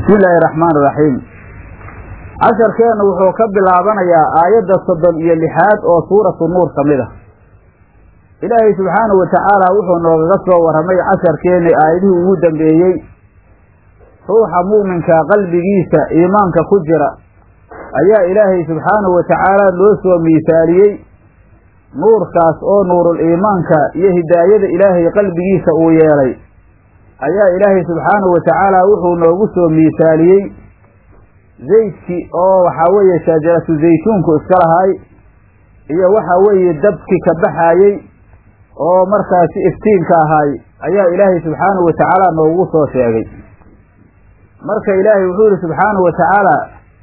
bismi illaahi araxmaan iraxiim casharkeennu wuxuu ka bilaabanayaa aayadda soddon iyo lixaad oo suuratu nuur ka mid ah ilaahay subxaanahu wa tacaala wuxuu noogaga soo warramay casharkeenni aayadihii ugu dambeeyey ruuxa mu'minka qalbigiisa iimaanka ku jira ayaa ilaahay subxaanahu wa tacaala loo soo miisaaliyey nuurkaas oo nuurul iimaanka iyo hidaayada ilaahay qalbigiisa uu yeelay ayaa ilaahay subxaanahu wa tacaala wuxuu noogu soo miisaaliyey zaydkii oo waxaa weeye shajaratu zaytuunku iska lahaay iyo waxa weeye dabki ka baxaayey oo markaasi iftiinka ahaay ayaa ilaahay subxaanahu wa tacaala noogu soo sheegay marka ilaahay wuxuu yihi subxaanahu wa tacaala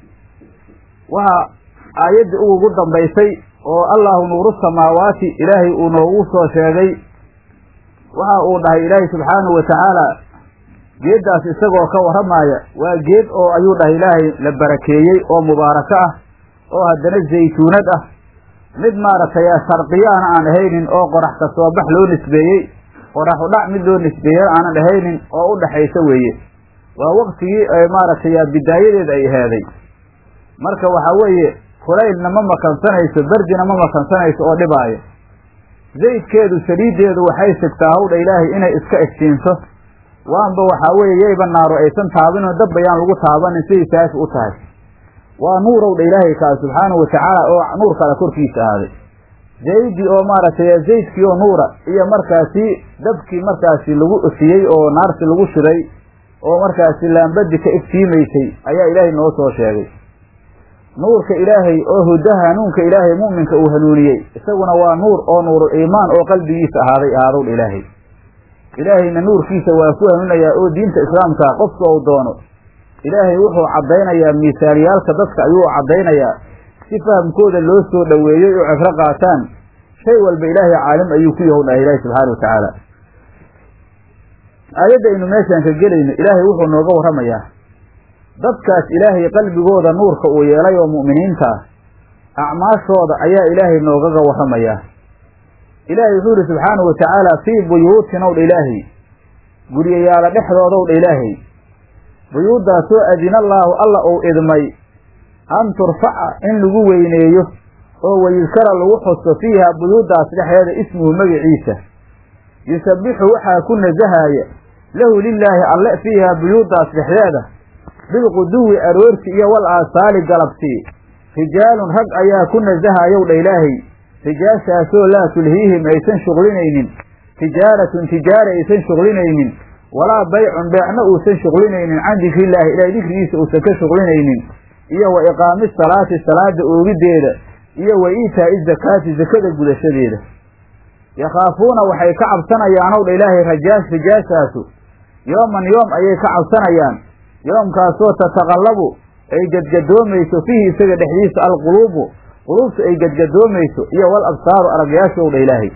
waxaa aayaddii ugu dambaysay oo allahu nuuru samaawaati ilaahay uu noogu soo sheegay waxa uu dhahay ilaahay subxaanahu wa tacaala geeddaas isagoo ka warramaaya waa geed oo ayuu dhahay ilaahay la barakeeyey oo mubaarako ah oo haddana zaytuunad ah mid maaragtay sharqiyaana aan ahaynin oo qorax ka soo bax loo nisbeeyey qorax udhac mid loo nisbeeyey aanan ahaynin oo u dhaxaysa weeye waa waqtigii maaragtay bidaayadeed ay aheeday marka waxaa weeye kulaylna ma makansanayso berdina ma makansanayso oo dhibaayo zaydkeedu saliiddeedu waxay sigtaa hawdha ilaahay inay iska iftiinso waanba waxaa weeye yayba naaro aysan taabinoo dab bayaan lagu taabanin siday saafi u tahay waa nuurowdha ilaahay kaa subxaanahu watacaala oo nuur kale korkiisa ahaaday zaydii oo maaragtay zaydkii oo nuura iyo markaasi dabkii markaasi lagu ifiyey oo naarsi lagu shiday oo markaasi laambadi ka iftiimaysay ayaa ilaahay noo soo sheegay nuurka ilaahay oo hudaha hanuunka ilaahay mu'minka uu hanuuniyey isaguna waa nuur oo nuurul iimaan oo qalbigiisa ahaaday ahaadowdha ilaahay ilaahayna nuurkiisa waa ku hanuunayaa oo diinta islaamka qofka uu doono ilaahay wuxuu caddaynayaa miisaaliyaalka dadka ayuu caddaynayaa si fahamkooda loo soo dhoweeyey oo cibro qaataan shay walba ilaahay caalim ayuu ku yahow dhahay ilaahi subxaana wa tacaala aayadda aynu meeshaan ka gelayno ilaahay wuxuu nooga warramayaa dadkaas ilaahay qalbigooda nuurka uu yeelay oo mu'miniinta ah acmaashooda ayaa ilaahay noogaga warramayaa ilaahay wuxuu yihi subxaanahu wa tacaala fii buyuutin ow dha ilaahay guryayaala dhexdoodow dha ilaahay buyuuddaasoo adina allaahu alla uu idmay an turfaca in lagu weyneeyo oo wayudkara lagu xuso fiiha buyuuddaas dhexdeeda ismuhu magiciisa yusabbixu waxaa ku nasahaaya lahu lilaahi alle fiiha buyuuddaas dhexdeeda bilquduwi aroorti iyo wal aasaali galabtii rijaalun rag ayaa ku nasahayow dha ilaahay rijaashaasoo laa tulhiihim aysan shuqlinaynin tijaaratun tijaara aysan shuqlinaynin walaa baycun beecna uusan shuqlinaynin can dikrillaahi ilaahay dikrigiisa uusan ka shuqlinaynin iyo wa iqaami salaati salaada oogiddeeda iyo wa iitaa'i zakaati zakada gudashadeeda yakhaafuuna waxay ka cabsanayaanow dha ilaahay rajaas rijaashaasu yooman yoom ayay ka cabsanayaan yoomkaasoo tataqallabu ay gadgadoomayso fiihi isaga dhexdiisa alquluubu quluubtu ay gadgadoomayso iyo wal absaaru aragyaashow dha ilaahay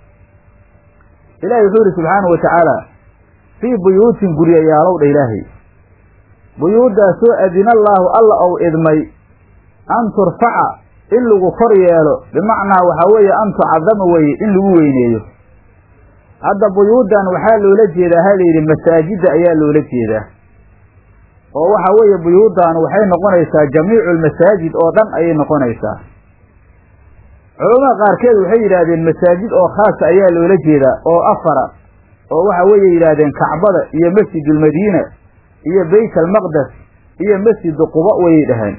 ilaahay wuxuu yihi subxaanahu wa tacaala fii buyuutin guryayaalow dha ilaahay buyuuddaasoo adina allaahu alla ou idmay an turfaca in lagu kor yeelo bimacnaa waxaa weeye an tucadama weeye in lagu weyneeyo hadda buyuuddan waxaa loola jeedaa ha layidhi masaajidda ayaa loola jeedaa oo waxa weeye buyuuddan waxay noqonaysaa jamiicu lmasaajid oo dhan ayay noqonaysaa culamada qaarkeed waxay yidhaahdeen masaajid oo khaasa ayaa loola jeedaa oo afara oo waxa weeye yidhaahdeen kacbada iyo masjidulmadiina iyo beyt almaqdes iyo masjidu quba wayay dhaheen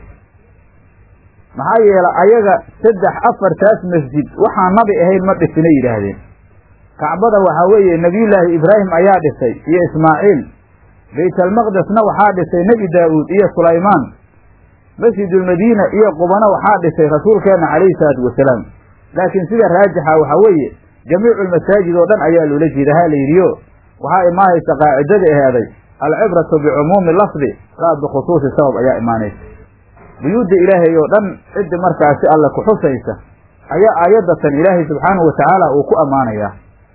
maxaa yeelay ayaga saddex afartaas masjid waxaan nabi ahayn ma dhisinay yidhaahdeen kacbada waxaa weeye nebiyullaahi ibraahim ayaa dhisay iyo ismaaciil baytalmaqdesna waxaa dhisay nebi daa'uud iyo sulaymaan masjidulmadiina iyo qubana waxaa dhisay rasuulkeenna calayhi salaatu wasalaam laakiin sida raajixa waxaa weeye jamiicu lmasaajid oo dhan ayaa loola jeeda ha layidhiyo waxaa imaanaysa qaacidada aheeday alcibratu bicumuumi lafdi laa bikhusuusi sabab ayaa imaanaysa buyuudda ilaahay oo dhan ciddi markaasi alle ku xusaysa ayaa aayaddatan ilaahay subxaanahu wa tacaala uu ku ammaanayaa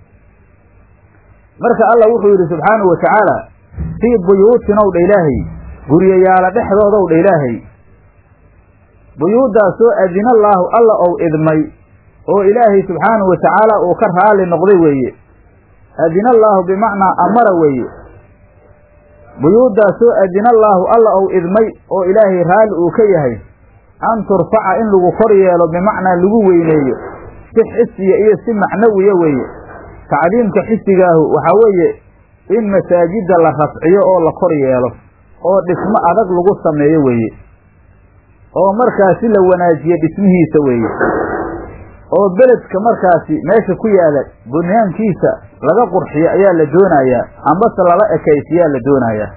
marka alla wuxuu yidhi subxaanahu wa tacaala fii buyuutin ow dha ilaahay guryayaala dhexdoodow dha ilaahay buyuuddaasoo adina allaahu alla ou idmay oo ilaahay subxaanahu wa tacaala uu ka raali noqday weeye adina allaahu bimacnaa amara weeye buyuuddaasoo adina allaahu alla ou idmay oo ilaahay raalli uu ka yahay an turfaca in lagu kor yeelo bimacnaa lagu weyneeyo si xisiya iyo si macnawiya weeye tacdiimka xisigaahu waxaa weeye in masaajidda la rafciyo oo la kor yeelo oo dhismo adag lagu sameeyo weeye oo markaasi la wanaajiyo dhismihiisa weeye oo beledka markaasi meesha ku yaala bunyaankiisa laga qurxiyo ayaa la doonayaa ambase lala ekaysiyaa la doonayaa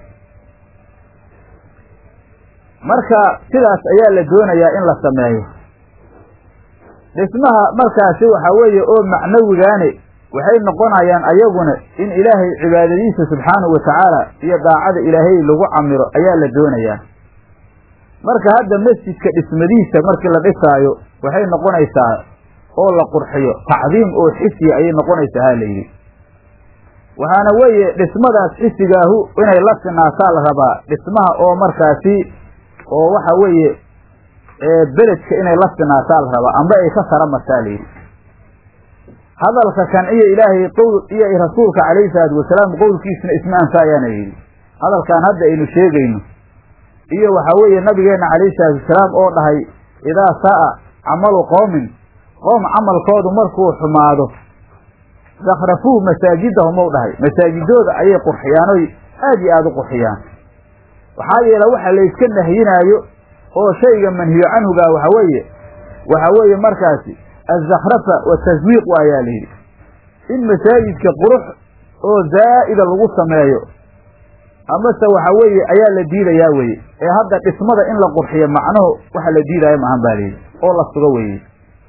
marka sidaas ayaa la doonayaa in la sameeyo dhismaha markaasi waxaa weeye oo macnawigaane waxay noqonayaan ayaguna in ilaahay cibaadadiisa subxaanahu wa tacaala iyo daacada ilaahay lagu camiro ayaa la doonayaa marka hadda masjidka dhismadiisa markii la dhisaayo waxay noqonaysaa oo la qurxiyo tacdiim oo xisiya ayay noqonaysaa ha layidhi waxaana weeye dhismadaas xisigaahu inay la sinaataa la rabaa dhismaha oo markaasi oo waxa weeye beledka inay la sinaataa la rabaa amba ay ka sara martaa layidhi hadalka kan iyo ilaahay qowl iyo rasuulka calayhi salaatu wasalaam qowlkiisna isma anfaayaana yidhi hadalkan hadda aynu sheegayno iyo waxaa weeye nabigeenna calayhi salaatu wasalaam oo dhahay idaa saa'a camalu qowmin qoom camalkoodu markuu xumaado dakrafuuh masaajidahum ou dhahay masaajidooda ayay qurxiyaan oy aad iyo aada u qurxiyaan waxaa yeele waxa la yska nahyinaayo oo shayga manhiyo canhugaa waxa weeye waxa weeye markaasi azakhrafa wataswiiq waayaa la yidhi in masaajidka qurux oo zaa'ida lagu sameeyo amase waxa weeye ayaa la diidayaa weye ee hadda dhismada in la qurxiyo macnuhu waxa la diidaayo maahan baa layidhi oo la sugo weye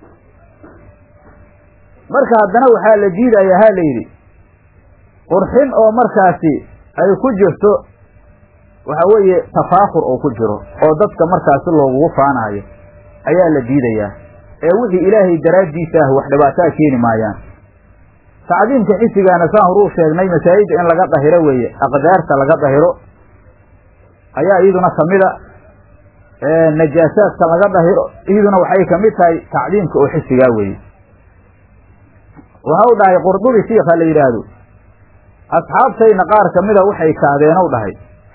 marka haddana waxaa la diidaya ha la yidhi qurxin oo markaasi ay ku jirto waxa weeye tafaakur oo ku jiro oo dadka markaasi loogugu faanaayo ayaa la diidayaa ee wixii ilaahay daraaddiisa ah wax dhibaataa keeni maayaan tacdiimka xisigaana saan horuu sheegnay masaajidda in laga dahiro weeye aqdaarta laga dahiro ayaa iyaduna kamida najaasaadka laga dahiro iyaduna waxay kamid tahay tacdiimka oo xisigaa weeye waxau dhahay qurdubi shiikha la yidhaahdo asxaabtayna qaar kamida waxay kaadeenow dhahay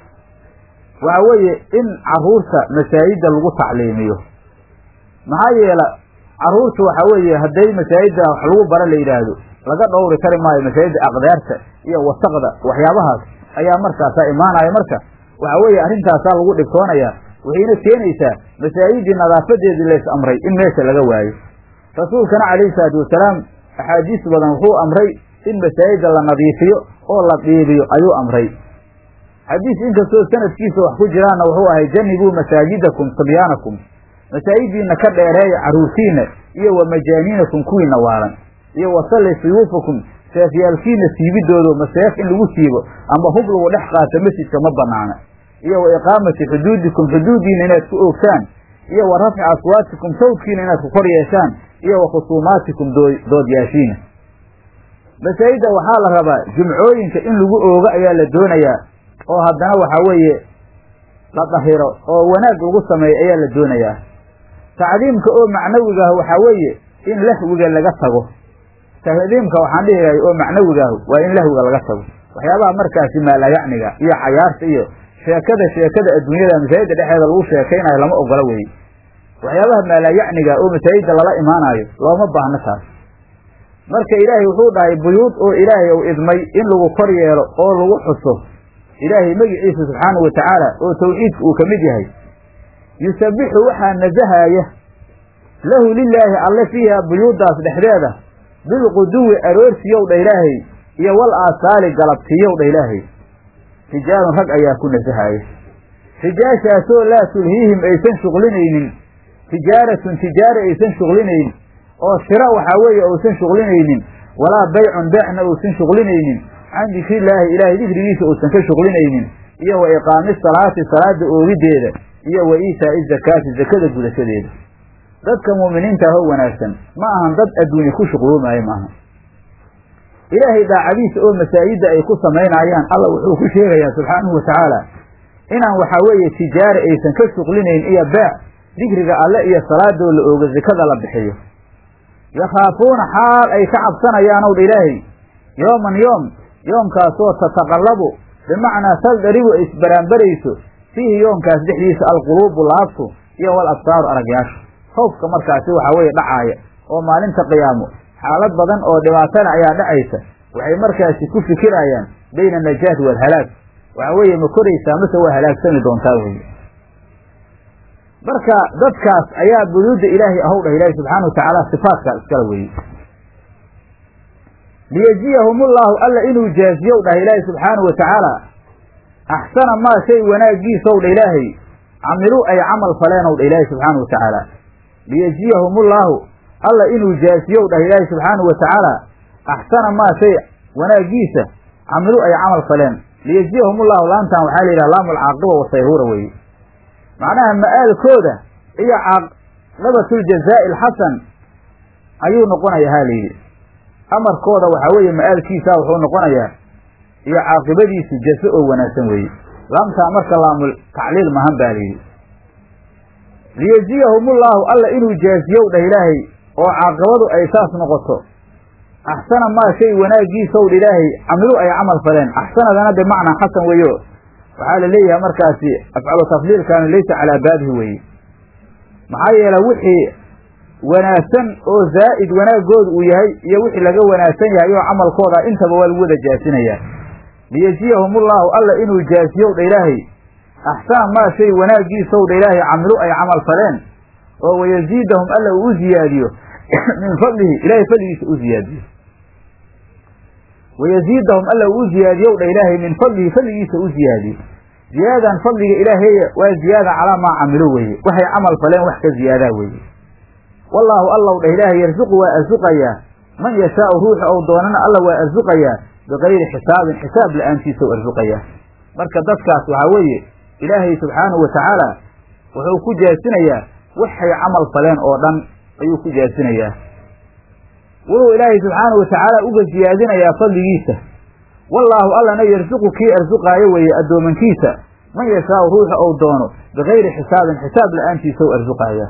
waxa weeye in caruurta masaajidda lagu tacliimiyo maxaa yeela caruurta waxa weeye hadday masaajidda wax lagu bara la yidhaahdo laga dhowri kari maayo masaajidda aqdaarta iyo wasaqda waxyaabahaas ayaa markaasaa imaanaya marka waxa weeye arrintaasaa lagu dhibtoonayaa waxayna keenaysaa masaajiddii nadaafadeedii lays amray in meesha laga waayo rasuulkana calayhi salaatu wasalaam axaadiis badan wuxuu amray in masaajidda la nadiifiyo oo la dhiibiyo ayuu amray xadiis inkastoo sanadkiisa wax ku jiraanna wuxuu ahay janibuu masaajidakum sabyaanakum masaajiddiina ka dheereeya carruurtiinna iyo wa majaaniinakum kuwiina waalan iyo wasalli suyuufakum seefyaalkiina siibidoodo maseef in lagu siibo amba hub lagu dhex qaato masjidka ma banaana iyo wa iqaamati xuduudikum xuduuddiina inaad ku oogtaan iyo wa rafci aswaatikum sawdkiina inaad ku kor yeeshaan iyo wa khusuumaatikum doodyaashiina masaajidda waxaa la rabaa jumcooyinka in lagu oogo ayaa la doonayaa oo haddana waxaa weeye la dahiro oo wanaag lagu sameeyo ayaa la doonayaa tacdiimka oo macnawigaah waxaa weeye in lahwiga laga tago tacdiimka waxaan dhihilahay oo macnawigaahu waa in lahwiga laga tago waxyaabaha markaasi maalayacniga iyo cayaarta iyo sheekada sheekada adduunyada masaajidda dhexeeda lagu sheekaynayo lama ogola weye waxyaabaha maalayacniga oo masaajidda lala imaanayo looma baahno taas marka ilaahay wuxuu dhahay buyuud oo ilaahay ou idmay in lagu kor yeelo oo lagu xuso ilaahay magiciisa subxaanahu wa tacaala oo tawxiidka uu ka mid yahay yusabbixu waxaa nasahaaya lahu lilaahi alle fiiha buyuuddaas dhexdeeda bilquduwi aroorsiyow dha ilaahay iyo wal aasaali galabtiyow dha ilaahay rijaalun rag ayaa ku nasahaaya rijaashaasoo laa tulhiihim aysan shuqlinaynin tijaaratun tijaara aysan shuqlinaynin oo shira waxaa weeye uusan shuqlinaynin walaa baycun beecna uusan shuqlinaynin can dikrillaahi ilaahay dikrigiisa uusan ka shuqlinaynin iyo wa iqaami salaati salaada oogideeda iyo wa iitaa'i zakaati zakada gudashadeeda dadka mu'miniinta ahoo wanaagsan ma ahan dad adduunye ku shuqluumaayo maaha ilaahay daacadiisa oo masaajidda ay ku samaynaayaan alla wuxuu ku sheegayaa subxaanahu wa tacaala inaan waxaa weeye tijaara aysan ka shuqlinayn iyo beec dikriga alle iyo salaadoo la oogo zakada la bixiyo yakhaafuuna xaal ay ka cabsanayaan ow dha ilaahay yooman yoom yoomkaasoo tataqallabu bimacnaa taldaribu ay isbaraanbarayso fiihi yoonkaas dhexdiisa alquluubu laabtu iyo wal absaaru aragyaashu khawfka markaasi waxaa weeye dhacaaya oo maalinta qiyaamo xaalad badan oo dhibaatana ayaa dhacaysa waxay markaasi ku fikirayaan bayna anajaati waalhalaag waxaa weeye ma koraysaa mase waa halaagsami doontaa weye marka dadkaas ayaa buduudda ilaahay ahow dhah ilaahi subxaana watacaala sifaatkaa iskala weeye liyejiyahum ullahu alla inuu jaaziyow dhah ilaahi subxaanau watacaala axsana maa shay wanaaggiisow dha ilaahay camiluu ay camal faleenw dha ilaahi subxaana wa tacaala liyejiyahum ullahu alla inuu jaaziyow dhah ilaahi subxaanau wa tacaala axsana maa shay wanaaggiisa camiluu ay camal faleen liyejiyahum ullahu laantan waxaa la yidhaha laamu alcaaqiba wasayhuura weeye macnaha ma'aalkooda iyo caaqibatuljazaa'i alxasan ayuu noqonaya ha layidhi amarkooda waxaa weeye ma'aalkiisa wuxuu noqonayaa iyo caaqibadiisu jaso oo wanaagsan weeye laamtaa marka laamul tacliil mahan baa layidhi liyejiyahum ullahu alla inuu jaaziyow dhah ilaahay oo caaqibadu ay saas noqoto axsana maa shay wanaaggiisow dha ilaahay camilu ay camal faleen axsanadana bimacnaa xasan weeyo waxaa la leeyahay markaasi afcalu tafdiilkaanu laysa calaa baabihi weeye maxaa yeele wixii wanaagsan oo zaa'id wanaagooda uu yahay iyo wixii laga wanaagsan yahay oo camalkooda intaba waa lagu wada jaasinayaa liyejiyahum ullahu alla inuu jaasiyow dha ilaahay axsana maa shay wanaaggiisow dha ilaahay camilu ay camal faleen oo wayaziidahum alla uu u ziyaadiyo min fadlihi ilaahay fadligiisa u ziyaadiyo wayaziidahum alla uu u ziyaadiyow dha ilaahay min fadlihi fadligiisa u ziyaadiyo ziyaadan fadliga ilaaheeya waa ziyaada calaa maa camilo weeye waxay camal faleen wax ka ziyaadaa weeye wallaahu allow dhah ilaahay yarsuqu waa arsuqayaa man yashaau ruuxa ou doonana alla waa arsuqayaa bikayri xisaabin xisaab la-aantiisa u arsuqayaa marka dadkaas waxaa weeye ilaahay subxaanahu wa tacaala wuxuu ku jaasinayaa waxay camal faleen oo dhan ayuu ku jaasinayaa wuxuu ilaahay subxaanahu wa tacaala uga siyaadinayaa fadligiisa wallaahu allana yarsuqu kii arsuqaayo weeye addoomankiisa man yashaau ruuxa ou doono bikayri xisaabin xisaab la-aantiisa u arsuqayaa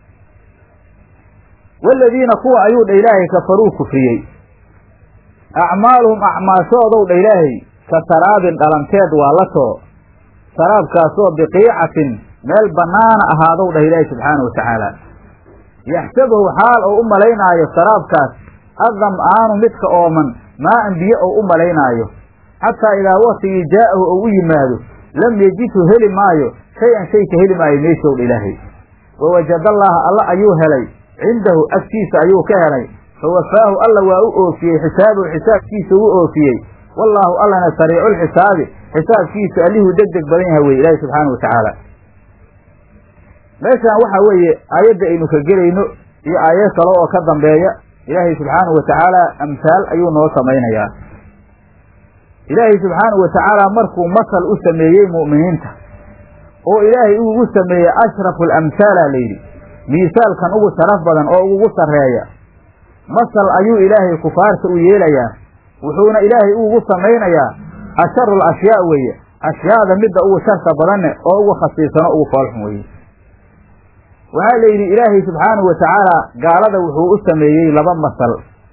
waaladiina kuwa ayuu dha ilaahay kafaruu kufriyey acmaaluhum acmaashoodow dha ilaahay ka saraabin dhalanteed waa la too saraabkaasoo biqiicatin meel bannaana ahaadow dhah ilaahay subxaanahu wa tacaala yaxsabuhu xaal ou u malaynaayo saraabkaas addam'aanu midka ooman maa'an biyo ou u malaynaayo xataa idaa waktigii jaa'ahu ou u yimaado lam yejidhu heli maayo shay-an shay ka heli maayo meeshow dha ilaahay wawajadallaaha alla ayuu helay cindahu agtiisa ayuu ka helay fawafaahu alla waa u oofiyey xisaabahu xisaabkiisa u oofiyey wallaahu allana sariiculxisaabi xisaabkiisa allihuu deg deg badan yahay weye ilaahi subxaana wa tacaala meeshaan waxaa weeye aayadda aynu ka gelayno iyo aayad kale oo ka dambeeya ilaahay subxaanahu wa tacaala amhaal ayuu noo samaynayaa ilaahay subxaanahu wa tacaala markuu masal u sameeyey mu'miniinta oo ilaahay ugu sameeyey ashrafu alamhaala layidhi miisaalkan ugu sharaf badan oo ugu sarreeya masal ayuu ilaahay kufaarta u yeelayaa wuxuuna ilaahay ugu samaynayaa asharu alashyaa weeye ashyaada midda ugu sharka badanne oo ugu khasiisano ugu foolxun weeye waxaa la yidhi ilaahay subxaanahu wa tacaala gaalada wuxuu u sameeyey laba masal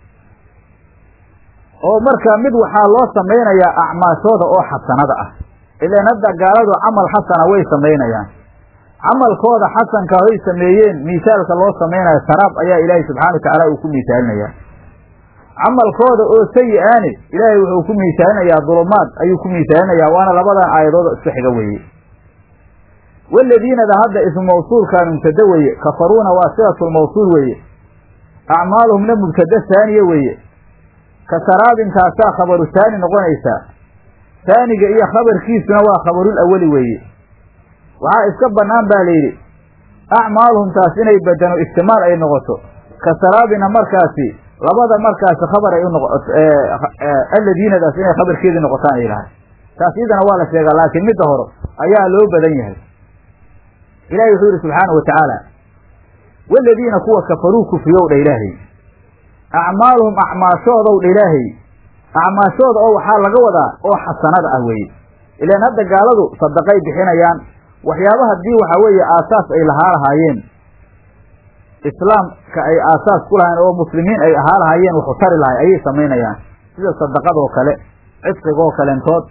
oo marka mid waxaa loo samaynayaa acmaashooda oo xasanada ah ilaan hadda gaaladu camal xasana way samaynayaan camalkooda xasanka hay sameeyeen miisaalka loo samaynayo saraab ayaa ilaahay subxana wa tacaala uu ku miisaalinayaa camalkooda oo sayi-aani ilaahay wuxuu ku miisaalinayaa dulumaad ayuu ku miisaalinayaa waana labadan aayadood isku xiga weeye waladiinada hadda ismu mawsuulkaan mubtada weeye kafaruuna waa silatulmawsuul weeye acmaaluhumna mubtada saaniye weeye ka saraabintaasaa khabaru saani noqonaysaa saaniga iyo khabarkiisuna waa khabarul awali weeye waxaa iska bannaan baa layidhi acmaaluhum taas inay badano ixtimaal ay noqoto ka saraabina markaasi labada markaasi khabar ay unoqoto alladiinadaas inay khabarkeedii noqotaan ay lahay taas iyadana waa la sheegaa laakiin midda hore ayaa loo badan yahay ilahi wuxuu yidhi subxaana wa tacaala waladiina kuwa kafaruu kufriyow dha ilaahay acmaaluhum acmaashoodow dha ilaahay acmaashooda oo waxaa laga wadaa oo xasanada ah weeye ilaan hadda gaaladu sadaqay bixinayaan waxyaaba haddii waxaa weeye aasaas ay lahaa lahaayeen islaamka ay aasaas ku lahayen oo muslimiin ay ahaa lahaayeen waxu tari lahay ayay samaynayaan sida sadaqadoo kale cidqigoo kalentood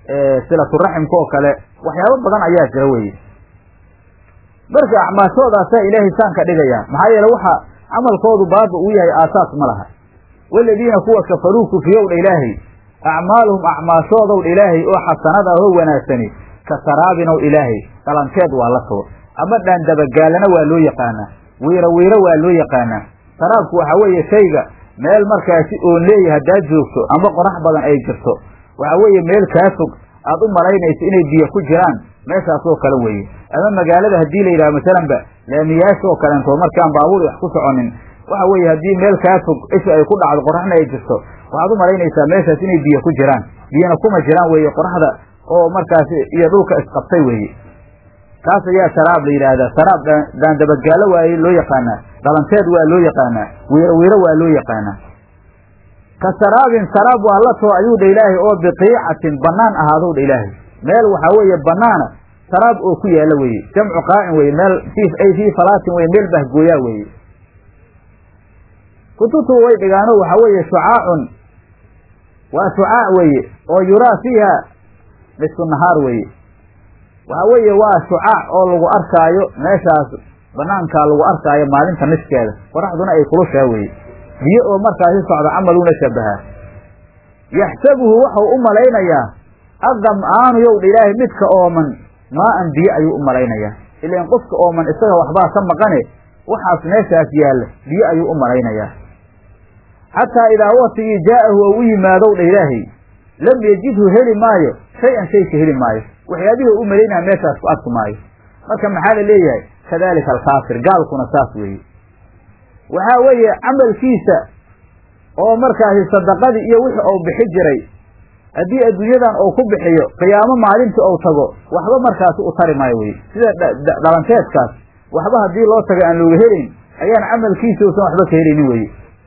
silaturaximka oo kale waxyaabo badan ayaa jira weye marka acmaashoodaasa ilaahay saan ka dhigaya maxaa yeele waxa camalkoodu baaba uu yahay aasaas ma laha waladiina kuwa kafaruu kufriyowdha ilaahay acmaaluhum acmaashoodowdha ilaahay oo xasanada ahoo wanaagsani ka saraabinow ilaahay dhalanteed waa la soo ama dhaandabagaalana waa loo yaqaanaa wiiro wiiro waa loo yaqaanaa saraabku waxaa weeye shayga meel markaasi oon leeyahay haddaad joogto ama qorax badan ay jirto waxaa weeye meel kaa fog aad u malaynayso inay biyo ku jiraan meeshaasoo kale weeye ama magaalada haddii la yidhaha masalanba laamiyaasha oo kaleentood markaan baabuur wax ku soconin waxa weeye haddii meel kaa fog isha ay ku dhacdo qoraxna ay jirto waxaad u malaynaysaa meeshaas inay biyo ku jiraan biyana kuma jiraan weeye qoraxda oo markaasi iyo dhulka isqabtay weeye kaas ayaa saraab la yidhaahdaa saraab daandabagaalo waa loo yaqaanaa dhalanteed waa loo yaqaanaa wiiro wiiro waa loo yaqaanaa ka saraabin saraab waa la too ayuu dha ilaahay oo biqiicatin bannaan ahaadow dha ilaahay meel waxaa weeye bannaana saraab oo ku yaalla weeye jamcu qaa'in weye meel ay fii falaatin weye meel bahgooyaa weeye kutubtu way dhigaano waxaa weeye shucaacun waa shucaac weeye oo yuraa fiiha nisfu nahaar weeye waxaa weeye waa shucaac oo lagu arkaayo meeshaas banaankaa lagu arkaayo maalinta niskeeda qoraxduna ay kulushaa weeye biyo oo markaasi socda camaluuna shabahaa yaxsabuhu waxau u malaynayaa adam'aanu yowdha ilaahay midka ooman maa-an biyo ayuu u malaynayaa ilaan qofka ooman isaga waxbaa ka maqane waxaas meeshaas yaalla biyo ayuu u malaynayaa xataa idaa waktigii jaa'ahu ou u yimaadow dha ilaahay lam yejidhu heli maayo shay-an shayka heli maayo waxyaabihii u malaynaya meeshaas ku arki maayo marka maxaa la leeyahay kadalika alkaafir gaalkuna saas weeye waxaa weeye camalkiisa oo markaasi sadaqadii iyo wixii ou bixi jiray haddii adduunyadan uu ku bixiyo qiyaamo maalintii ou tago waxba markaasi u tari maayo weye sida dhalanteedkaas waxba haddii loo tago aan looga helayn ayaan camalkiisa uusan waxba ka helaynin weye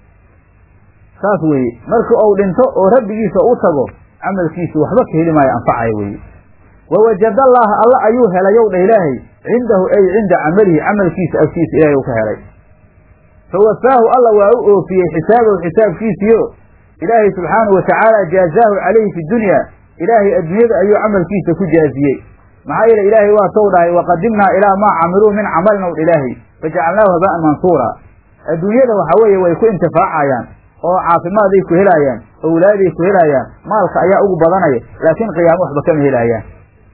saas weeye markii ou dhinto oo rabbigiisa u tago camalkiisa waxba ka heli maayo anfacaya weye wawajadallaaha alla ayuu helayow dha ilaahay cindahu ay cinda camalihi camalkiisa agtiisa ilahay uu ka helay fawafaahu alla waa u oofiyey xisaabahu xisaabkiisiyo ilaahay subxaanahu watacaala jaazaahu calayhi fi dunya ilaahay adduunyada ayuu camalkiisa ku jaaziyey maxaa yeele ilaahay waa tow dhahay waqadimnaa ilaa maa camiluu min camalin ow dha ilaahay fajacalnaahu haba'an mansuura adduunyada waxa weeye way ku intifaacayaan oo caafimaaday ku helaayaan owlaaday ku helaayaan maalka ayaa ugu badanaya laakiin qiyaamo waxba kama helaayaan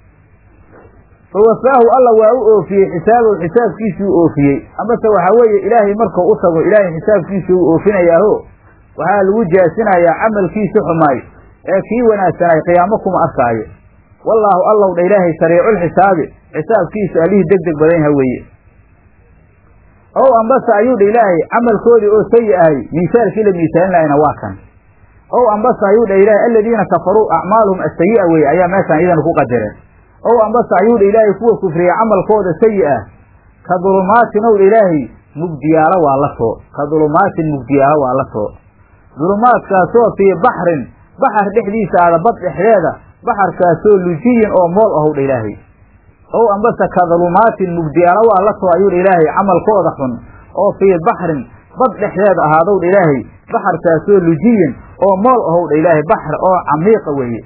fawafaahu alla waa u oofiyey xisaabahu xisaabkiisuu oofiyey amase waxaa weeye ilaahay markuu u tago ilaahay xisaabkiisuu u oofinayaaho waxaa lagu jaasinayaa camalkiisi xumaay ee kii wanaagsanay qiyaamo kuma arkaayo wallaahu allow dha ilaahay sariiculxisaabi xisaabkiisa allihii deg deg badan yaha weeye ow ambase ayuu dha ilaahay camalkoodii oo sayi ahay miisaalkii la miisaalinayna waa kan ow ambase ayuu dha ilaahay aladiina kafaruu acmaaluhum asayi'a weeye ayaa meeshaan iyadana ku qadireen ow ambase ayuu dha ilaahay kuwa kufriya camalkooda sayi ah ka dulumaatin ow dha ilaahay mugdiyaalo waa la soo ka dulumaatin mugdiyaalo waa la soo dulumaadkaasoo fii baxrin baxar dhexdiisa aada bad dhexdeeda baxarkaasoo lujiyin oo mool ahow dha ilaahay ow ambase ka dulumaatin mugdiyaalo waa la soo ayuu dha ilaahay camalkooda xun oo fii baxrin bad dhexdeeda ahaadow dha ilaahay baxarkaasoo lujiyin oo mool ahow dha ilaahay baxr oo camiiqa weeye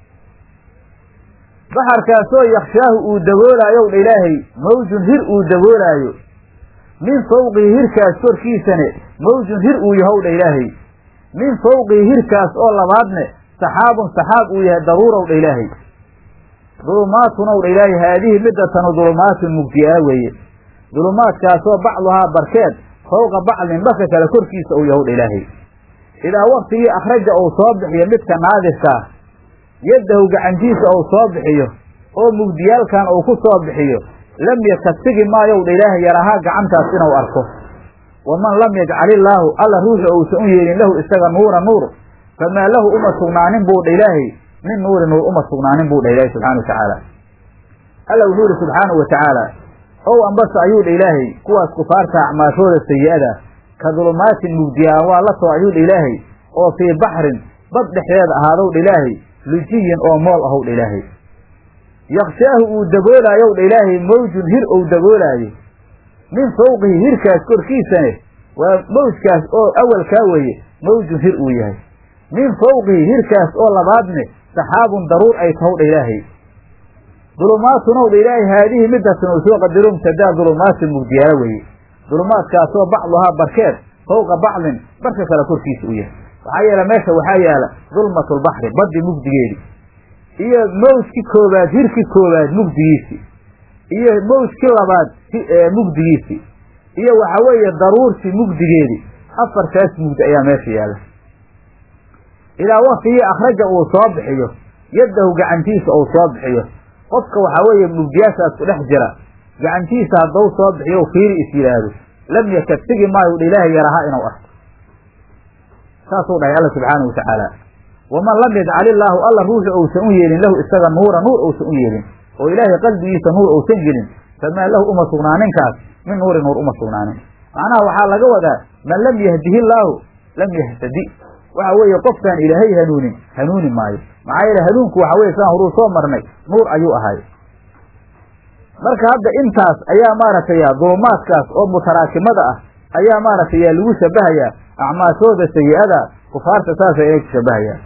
baxarkaasoo yakshaahu uu daboolaayow dha ilaahay mawjun hir uu daboolaayo min fawqihi hirkaas korkiisane mawjun hir uu yahow dha ilaahay min fawqihi hirkaas oo labaadne saxaabun saxaab uu yahay daruurow dha ilaahay dulumaatunow dha ilaahay haadihi middatanu dulumaatun mugdiyaa weeye dulumaadkaasoo bacduhaa barkeed fawqa bacdin barka kale korkiisa uu yahow dha ilaahay idaa waktigii akhraja uu soo bixiyo midka naadirkaa yaddahu gacantiisa uu soo bixiyo oo mugdiyaalkan uu ku soo bixiyo lam yakasigi maayow dha ilaahay yarahaa gacantaas inuu arko waman lam yajcal illaahu alla ruuxi uusan u yeelin lahu isaga nuura nuur famaa lahu uma sugnaanin buu dha ilaahay min nuuri nuur uma sugnaanin buu dha ilaahay subxana wa tacaala alla wuxuu yihi subxaanahu wa tacaala ow ambase ayuu dha ilaahay kuwaas kufaarta acmaashooda sayi-ada ka dulumaatin mugdiyaan waa la soo ayuu dha ilaahay oo fii baxrin bad dhexdeeda ahaadow dha ilaahay lujiyin oo mool ahow dha ilaahay yakshaahu uu daboolaayow dha ilaahay mawjun hir ou daboolaayo min fawqihi hirkaas korkiisane waa mawjkaas oo awalkaa weeye mawjun hir uu yahay min fawqihi hirkaas oo labaadne saxaabun daruur ay tahow dha ilaahay dulumaatunow dha ilaahay haadihi midaasna uu soo qadaro mubtadaa dulumaatin mugdiyaalo weeye dulumaadkaasoo bacduhaa barkeed fawqa bacdin barka kale korkiisa u yahay maxaa yeele meesha waxaa yaala dulmatulbaxri baddi mugdigeedi iyo mawjki koobaad hirki koobaad mugdigiisi iyo mawjki labaad mugdigiisi iyo waxa weeye daruurtii mugdigeedi afartaas mugdi ayaa meesha yaala ilaa waktigii akhraja uu soo bixiyo yaddahu gacantiisa uu soo bixiyo qofka waxaa weeye mugdiyaashaas ku dhex jira gacantiisa haddau soo bixiyo fiiri is yidhaahdo lam yakad sigi maayo udha ilaahay yaraha inuu arko saasuu dhahay alla subxaana wa tacaala waman lam yajcal illaahu alla ruuxu ousan u yeelin lahu isaga nuura nuur ousan u yeelin oo ilaahay qalbigiisa nuur ousan gelin famaa lahu uma sugnaaninkaas min nuuri nuur uma sugnaanin macnaha waxaa laga wadaa man lam yahdihi llaahu lam yahtadi waxa weeye qofkaan ilaahay hanuunin hanuuni maayo maxaa yeele hanuunku waxa weye saan horuu soo marnay nuur ayuu ahay marka hadda intaas ayaa maaragtay dulumaadkaas oo mutaraakimada ah ayaa maaragtay yaa lagu shabahayaa acmaashooda sayi-ada kufaarta saasa inay ku shabahayaan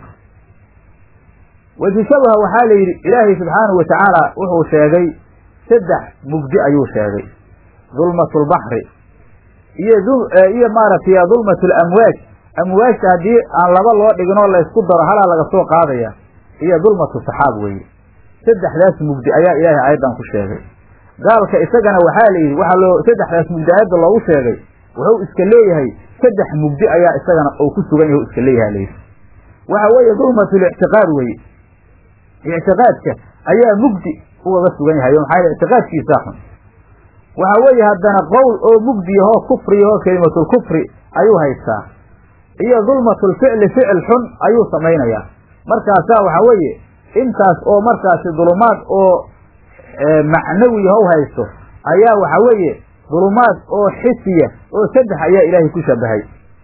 wajishabaha waxaa la yidhi ilaahay subxaanahu wa tacaala wuxuu sheegay saddex mugdi ayuu sheegay dulmatulbaxri iyo iyo maaragtay dulmatulamwaaj amwaajta haddii aan laba loo dhigin oo laysku daro halaa laga soo qaadaya iyo dulmatu saxaab weeye saddexdaas mugdi ayaa ilaahay aayaddan ku sheegay gaalka isagana waxaa la yidhi waxaa loo saddexdaas mugdi aayadda loogu sheegay wuxuu iska leeyahay saddex mugdi ayaa isagana oo ku sugan yahay iska leeyahay layidhi waxa weeye dulmatulictiqaad weye ictiqaadka ayaa mugdi ugaga sugan yahay maxaa yele ictiqaadkiisaa xun waxa weeye haddana qowl oo mugdi yahoo kufri yahoo kelimatulkufri ayuu haystaa iyo dulmatulficli ficil xun ayuu samaynayaa markaasaa waxaa weeye intaas oo markaasi dulumaad oo macnawi yahow haysto ayaa waxa weeye dulumaad oo xisiya oo saddex ayaa ilaahay ku shabahay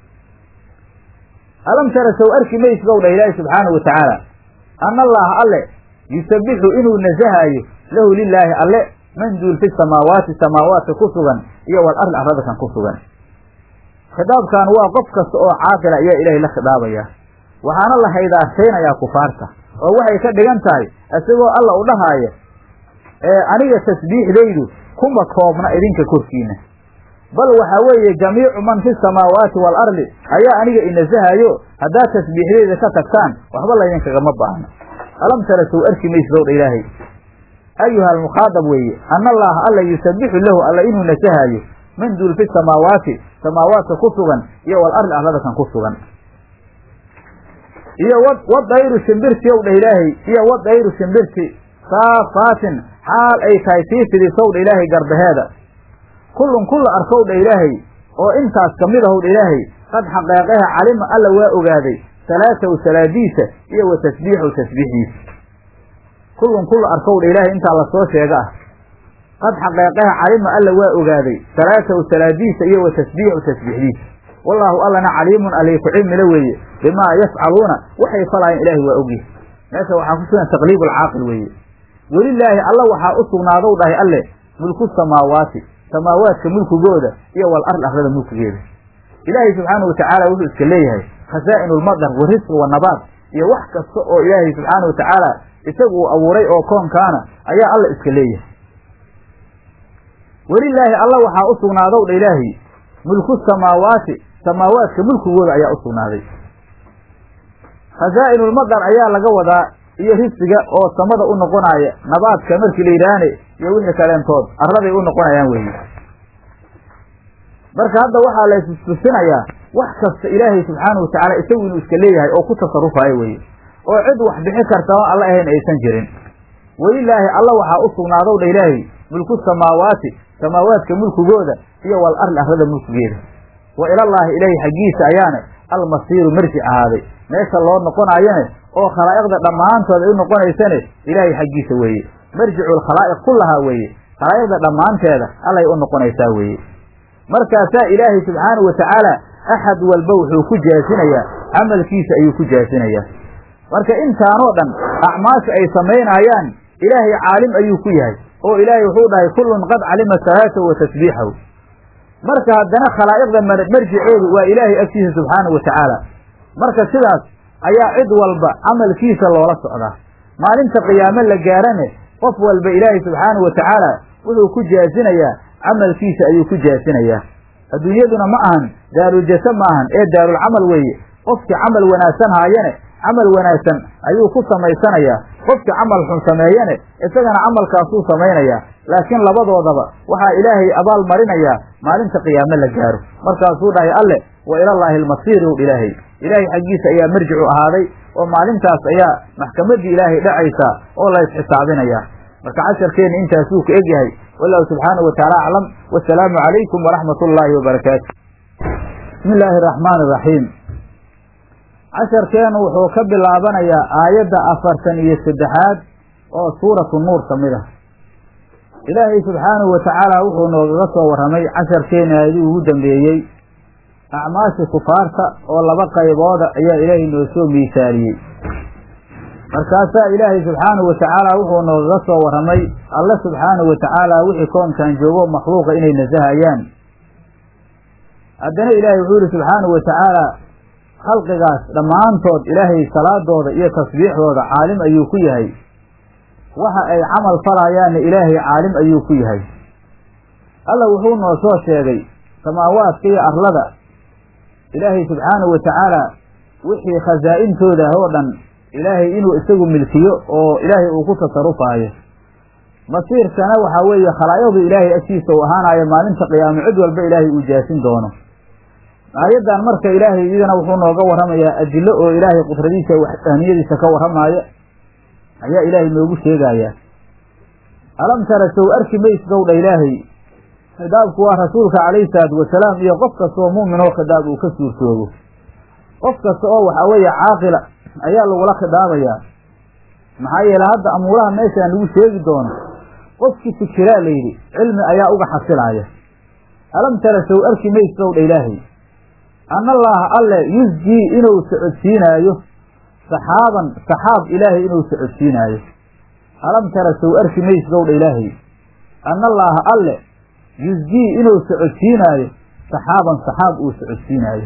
alam tara sow arki mays bow dha ilaahi subxaanahu wa tacaala ana allaha alle yusabbixu inuu nasahaayo lahu lilaahi alle man duul fi samaawaati samaawaadka ku sugan iyo wal arli arladakan ku sugan khitaabkan waa qof kasta oo caaqila ayaa ilaahay la khidaabayaa waxaana la haydaashaynayaa kufaarta oo waxay ka dhigan tahay isagoo alla u dhahaaya ee aniga tasbiixdaydu kuma koobna idinka korkiina bal waxaa weeye jamiicu man fi samaawaati wal arli ayaa aniga inasahayo haddaad tasbiixdayda ka tagtaan waxba laydinkagama baahno alam tara sow arki maysdowdha ilaahay ayuha almukhaadab weeye ana allaha alla yusabbixu lahu alla inuu nasahayo man duul fi samaawaati samaawaadka ku sugan iyo wal arli arladakan ku sugan iyo wadayru shimbirti ow dha ilaahay iyo wadayru shimbirti saafaatin xaal ay tahay sii fidisow dha ilaahay garbaheeda kullun kulla arkow dha ilaahay oo intaas kamid ahow dha ilaahay qad xaqeeqeha calima alla waa ogaaday salaatahu salaadiisa iyo wa tasbiixahu tasbiixdiisa kullun kulla arkow dha ilaahay intaa lasoo sheega ah qad xaqeeqeha calima alla waa ogaaday salaatahu salaadiisa iyo wa tasbiixahu tasbiixdiisa wallaahu allana caliimun alay ku cilmila weeye bimaa yafcaluuna waxay falaayeen ilaahay waa ogyahay meesha waxaa ku sugan taqliib alcaaqil weeye welilaahi alla waxaa u sugnaadow dhahay alle mulku samaawaati samaawaadka mulkigooda iyo wal arl arlada mulkigeeda ilaahay subxaana wa tacaala wuxuu iska leeyahay khasaa'in ulmadar wa risqi wa nabaad iyo wax kasta oo ilaahay subxaana wa tacaala isagu uu abuuray oo koonkaana ayaa alla iska leeyahay welilaahi alla waxaa u sugnaadow dha ilaahi mulku samaawaati samaawaadka mulkigooda ayaa u sugnaaday khasaa'inulmadar ayaa laga wadaa iyo risqiga oo samada u noqonaaya nabaadka markii la yidhaahne iyo wixii kaleentood arladay u noqonayaan weeye marka hadda waxaa la istusinayaa wax kasta ilaahay subxaanahu watacaala isagu inuu iska leeyahay oo ku tasarrufayo weeye oo cid wax bixi karta oo alla ahayn aysan jirin welilaahi alla waxaa u sugnaadow dha ilaahay mulku samaawaati samaawaadka mulkigooda iyo wal arli arlada mulkigeeda wa ilallaahi ilaahay xaggiisa ayaane almasiiru marjic ahaaday meesha loo noqonaayone oo khalaa'iqda dhammaantood ay u noqonaysane ilaahay xaggiisa weeye marjicu lkhalaa'iq kullahaa weeye khalaa'iqda dhammaanteeda allay u noqonaysaa weeye markaasaa ilaahay subxaanahu wa tacaala axad walba wuxuu ku jaasinayaa camalkiisa ayuu ku jaasinayaa marka intaanoo dhan acmaasha ay samaynayaan ilaahay caalim ayuu ku yahay oo ilaahay wuxuu dhahay kullun qad calima salaatahu wa tasbiixahu marka haddana khalaa'iqda marjiceedu waa ilaahay agtiisa subxaanahu wa tacaala marka sidaas ayaa cid walba camalkiisa loola socdaa maalinta qiyaame la gaarane qof walba ilaahay subxaanahu watacaala wuxuu ku jaasinayaa camalkiisa ayuu ku jaasinayaa adduunyaduna ma ahan daaruljase ma ahan ee daarulcamal weeye qofkii camal wanaagsan haayane camal wanaagsan ayuu ku samaysanayaa qofkii camal xun sameeyane isagana camalkaasuu samaynayaa laakiin labadoodaba waxaa ilaahay abaal marinayaa maalinta qiyaame la gaaro markaasuu dhahay alleh wa ilallaahi almasiir ow ilaahay ilaahay xaggiisa ayaa marjicu ahaaday oo maalintaas ayaa maxkamaddii ilaahay dhacaysaa oo la isxisaabinayaa marka casharkeenna intaasuu ka egyahay wallahu subxaanahu watacaala aclam wasalaamu calaykum waraxmat ullaahi wabarakaatu bismi illaahi araxmaani iraxiim casharkeennu wuxuu ka bilaabanayaa aayadda afartan iyo saddexaad oo suuratu nuur ka mid ah ilaahay subxaanahu watacaala wuxuu noogaga soo warramay casharkeenna aayadii ugu dambeeyey acmaasha kufaarta oo laba qaybooda ayaa ilaahay noo soo miisaaliyey markaasaa ilaahay subxaanahu watacaala wuxuu noogaga soo warramay alle subxaanahu watacaala wixii koonkan joogo makhluuqa inay nasahayaan haddana ilaahay wuxuu yihi subxaanahu watacaala khalqigaas dhammaantood ilaahay salaadooda iyo tasbiixdooda caalim ayuu ku yahay waxa ay camal falayaanna ilaahay caalim ayuu ku yahay alla wuxuu noo soo sheegay samaawaadka iyo arlada ilaahay subxaanahu watacaala wixii khasaa'intooda oo dhan ilaahay inuu isagu milkiyo oo ilaahay uu ku tasarufaayo masiirkana waxaa weeye khalaayadu ilaahay agtiisa uu ahaanayo maalinta qiyaamo cid walba ilaahay uu jaasin doono aayaddan marka ilaahay iyadana wuxuu nooga warramayaa adillo oo ilaahay qudradiisa waxdahniyadiisa ka warramaayo ayaa ilaahay noogu sheegayaa alam tara sow arki maysdowdha ilaahay khidaabku waa rasuulka calayhi salaatu wasalaam iyo qof kasta oo mu'min oo khidaab uu ka suurtoogo qof kasta oo waxaa weeye caaqila ayaa lagula khidaabayaa maxaa yeele hadda amuuraha meeshaan lagu sheegi doono qofkii fikiraa layidhi cilmi ayaa uga xasilaaya alam tara sow arki maysdowdha ilaahay anna allaaha alle yusjii inuu socodsiinaayo saxaaban saxaab ilaahay inuu socodsiinaayo alam tara sow arki maysdowdha ilaahay anna allaaha alle yusjii inuu socodsiinaayo saxaaban saxaab uu socodsiinaayo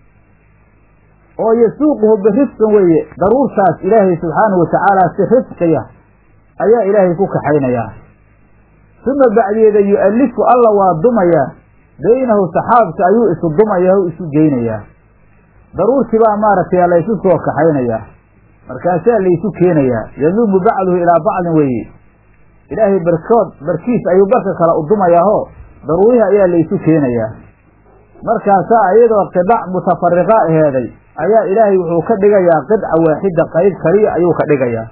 oo yasuuquhu birifqin weeye daruurtaas ilaahay subxaanahu watacaala si rifqiya ayaa ilaahay ku kaxaynayaa suma bacdeeda yu'allifu alla waa dumayaa baynahu saxaabka ayuu isu dumayaa o isu geynayaa daruurtii baa maaragtay laysu soo kaxaynayaa markaasaa laysu keenayaa yaduumu bacduhu ilaa bacdin weeye ilaahay barkood barkiis ayuu barka kale u dumayaahoo daruurihi ayaa laysu keenayaa markaasaa iyadoo qidac mutafariqa aheeday ayaa ilaahay wuxuu ka dhigayaa qidca waaxida qayb kaliya ayuu ka dhigayaa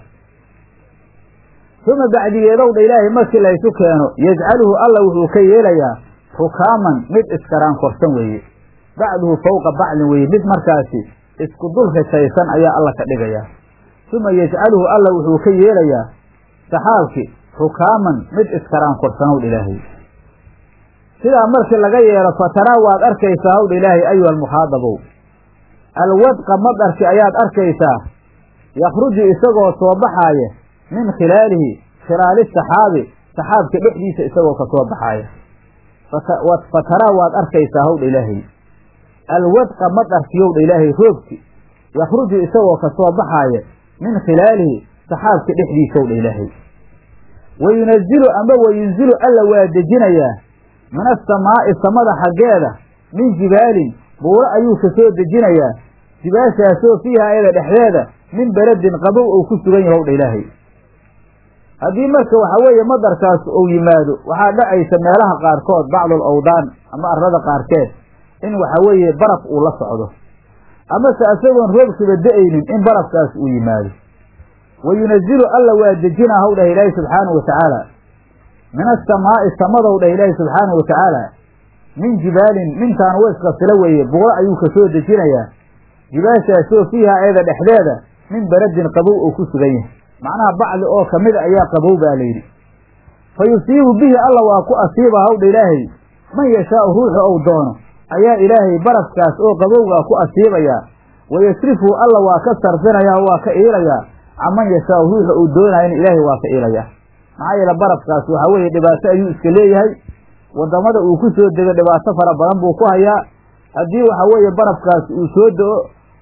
uma bacdigeedowdha ilaahay markii laysu keeno yajcaluhu alla wuxuu ka yeelayaa rukaaman mid iskaraan korsan weeye bacduhu fawqa bacdin weeye mid markaasi isku dul rishaysan ayaa alla ka dhigayaa uma yajcaluhu alla wuxuu ka yeelayaa saxaabki rukaaman mid iskaraan korsanowdha ilaahay sidaa markii laga yeelo fataraa waad arkaysaa howdha ilaahay ayuha almukhaadabow alwadqa madarki ayaad arkaysaa yakhruju isagoo soo baxaaya min khilaalihi khilaali saxaabi saxaabka dhexdiisa isagoo ka soo baxaaya fataraa waad arkaysaa howdha ilaahay alwadqa madarkiyowdha ilaahay roobki yakhruju isagoo ka soo baxaaya min khilaalihi saxaabka dhexdiisowdha ilaahay wa yunazilu ama wa yunzilu alla waa dejinayaa min asamaa'i samada xaggeeda min jibaalin buuro ayuu ka soo dejinayaa jibaashaasoo fiiha ayada dhexdeeda min beledin qabow ou ku sugan yahow dha ilaahay haddii marka waxaa weeye madarkaas uu yimaado waxaa dhacaysa meelaha qaarkood bacdul awdaan ama arlada qaarkeed in waxaa weeye baraf uu la socdo amase isagoon roobkiba da-aynin in barafkaas uu yimaado wa yunazilu alla waa dejinaa how dhah ilaahi subxaanahu watacaala min asamaa'i samadow dhah ilaahi subxaanahu watacaala min jibaalin mintaan weska sila weeye buuro ayuu ka soo dejinayaa jibaashaasoo fiiha ayada dhexdeeda min beradin qabow oo ku sugan yahay macnaha bacdi oo kamida ayaa qabow baa layidhi fa yusiibu bihi alla waa ku asiiba hawdha ilaahay man yashaau ruuxu ou doono ayaa ilaahay barafkaas oo qabowgaa ku asiibayaa wa yasrifu alla waa ka sarfinayaa oo waa ka iilayaa caman yashaau ruuxa uu doonayana ilaahay waa ka iilayaa maxaa yeele barafkaas waxaa weeye dhibaato ayuu iska leeyahay waddamada uu ku soo dego dhibaato fara badan buu ku hayaa haddii waxa weeye barafkaas uu soo do-o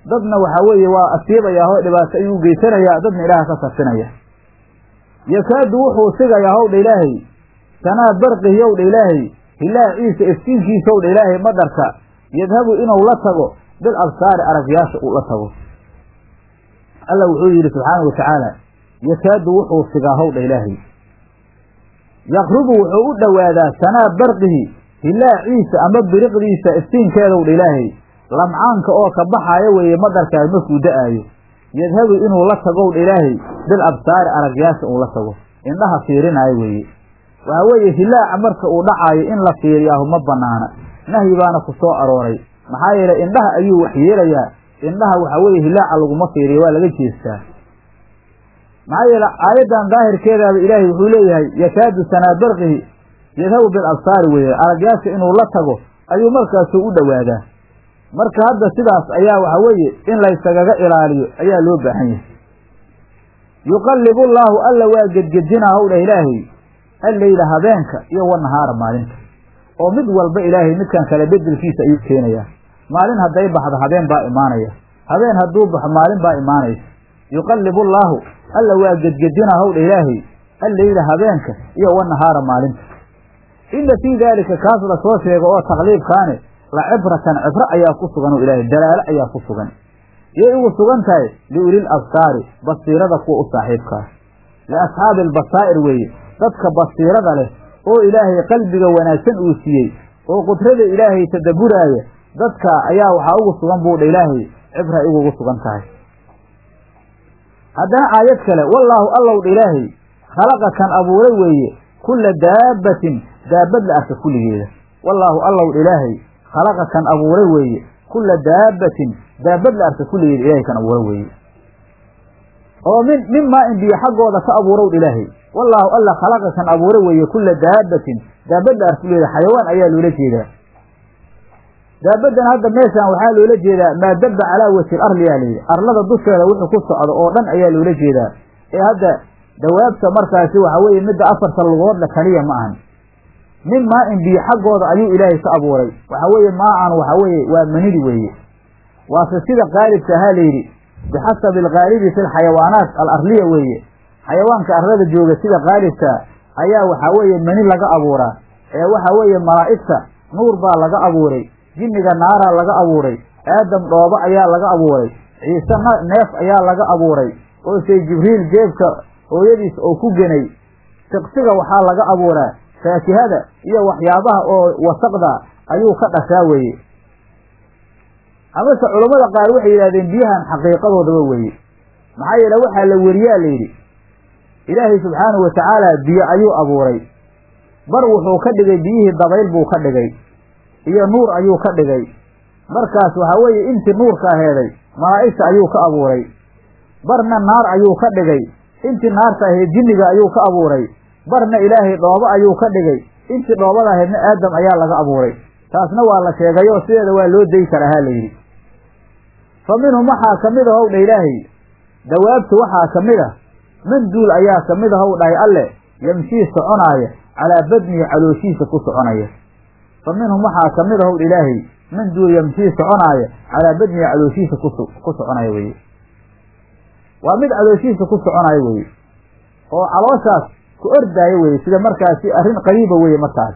dadna waxaa weeye waa asiibayaa oo dhibaato ayuu geysanayaa dadna ilaaha ka sarfinaya yakaadu wuxuu sigayaa howdha ilaahay sanaa barqihi owdha ilaahay hilaaciisa iftiinkiisa owdha ilaahay madarka yadhabu inuu la tago bil absaari aragyaasha uu la tago alla wuxuu yidhi subxaana wa tacaala yakaadu wuxuu sigaa howdha ilaahay yaqrubu wuxuu u dhowaadaa sanaa barqihi hilaaciisa ama biriqdiisa iftiinkeedowdha ilaahay lamcaanka oo ka baxaaya weeye madarkaas markuu da-aayo yadhabu inuu la tagowdha ilaahay bil absaari aragyaasha uu la tago indhaha fiirinaayo weeye waxaa weeye hilaaca marka uu dhacaayo in la fiiriyaahu ma banaana nahyi baana ku soo arooray maxaa yeelay indhaha ayuu waxyeelayaa indhaha waxaa weeye hilaaca laguma fiiriyo waa laga jeestaa maxaa yeele aayaddan daahirkeedaaba ilaahay wuxuu leeyahay yakaadu sanaa barqihi yadhabu bil absaari weeye aragyaasha inuu la tago ayuu markaasuu u dhowaadaa marka hadda sidaas ayaa waxa weeye in laysagaga ilaaliyo ayaa loo baahan yahay yuqallibu llaahu alla waa gedgedinaa howdha ilaahay alleyla habeenka iyo wanahaara maalinta oo mid walba ilaahay midkan kale bedelkiisa ayuu keenayaa maalin hadday baxdo habeen baa imaanaya habeen hadduu baxo maalin baa imaanaysa yuqallibu llaahu alla waa gedgedinaa howdha ilaahay alleyla habeenka iyo wanahaara maalinta inna fii daalika kaas la soo sheego oo taqliibkaane la cibratan cibro ayaa ku sugan oo ilaahay dalaalo ayaa ku sugan yay ugu sugan tahay liulil absaari basiirada kuwa u saaxiibkaa liasxaabi albasaa'ir weeye dadka basiirada leh oo ilaahay qalbiga wanaagsan uu siiyey oo qudrada ilaahay tadabburaaya dadka ayaa waxaa ugu sugan buudha ilaahay cibra ay ugugu sugan tahay haddana aayad kale wallaahu allowdha ilaahay khalaqa kan abuuray weeye kulla daabbatin daabad la arka kulligeeda wallaahu allowdha ilaahay khalaqa kan abuuray weeye kulla daabbatin daabad la arka kulligeeda ilaahay kan abuuray weeye oo min min maa in biyo xaggooda ka abuurow ilaahay wallaahu alla khalaqa kan abuuray weeye kulla daabbatin daabad la arka kulligeeda xayawaan ayaa loola jeedaa daabaddan hadda meeshaan waxaa loola jeedaa maa dabba calaa wajhi arli yaa layidhi arlada dusheeda wuxuu ku socdo oo dhan ayaa loola jeedaa ee hadda dawaabta markaasi waxa weeye midda afarta lugoodla kaliya ma ahan min maa in biyo xaggooda ayuu ilaahay ka abuuray waxa weeye maa-an waxa weeye waa manidi weeye waase sida qaalibka ahaa layidhi bixasabi algaalibi fi lxayawaanaat alarliya weeye xayawaanka arlada jooga sida qaalibka ayaa waxaa weeye mani laga abuuraa ee waxa weeye malaa'igta nuur baa laga abuuray jinniga naaraa laga abuuray aadam dhoobo ayaa laga abuuray ciise neef ayaa laga abuuray oo say jibriil jeebka hooyadiis oo ku genay siqsiga waxaa laga abuuraa faakihada iyo waxyaabaha oo wasaqda ayuu ka dhashaa weeye amase culammada qaar waxay yidhahdeen biyahan xaqiiqadoodaba weeye maxaa yeele waxaa la weriyaa layidhi ilaahay subxaanahu watacaala biyo ayuu abuuray bar wuxuu ka dhigay biyihii dabayl buu ka dhigay iyo nuur ayuu ka dhigay markaas waxaa weeye intii nuurka aheeday malaa'igta ayuu ka abuuray barna naar ayuu ka dhigay intii naarta ahayd jinniga ayuu ka abuuray barna ilaahay dhoobo ayuu ka dhigay intii dhoobada ahaydna aadam ayaa laga abuuray taasna waa la sheegayoo sideeda waa loo dayi karahaa layidhi fa minhum waxaa ka mid a how dha ilaahay dawaabtu waxaa ka mid a manduul ayaa ka mid a how dhahay alle yamshii soconaaya calaa badnihi calooshiisa ku soconaya fa minhum waxaa ka mid a how dha ilaahay manduul yamshii soconaaya calaa badnihi calooshiisa ku ku soconaya weye waa mid calooshiisa ku soconaya weye oo calooshaas ku ordaayo weye sida markaasi arrin qariiba weye markaas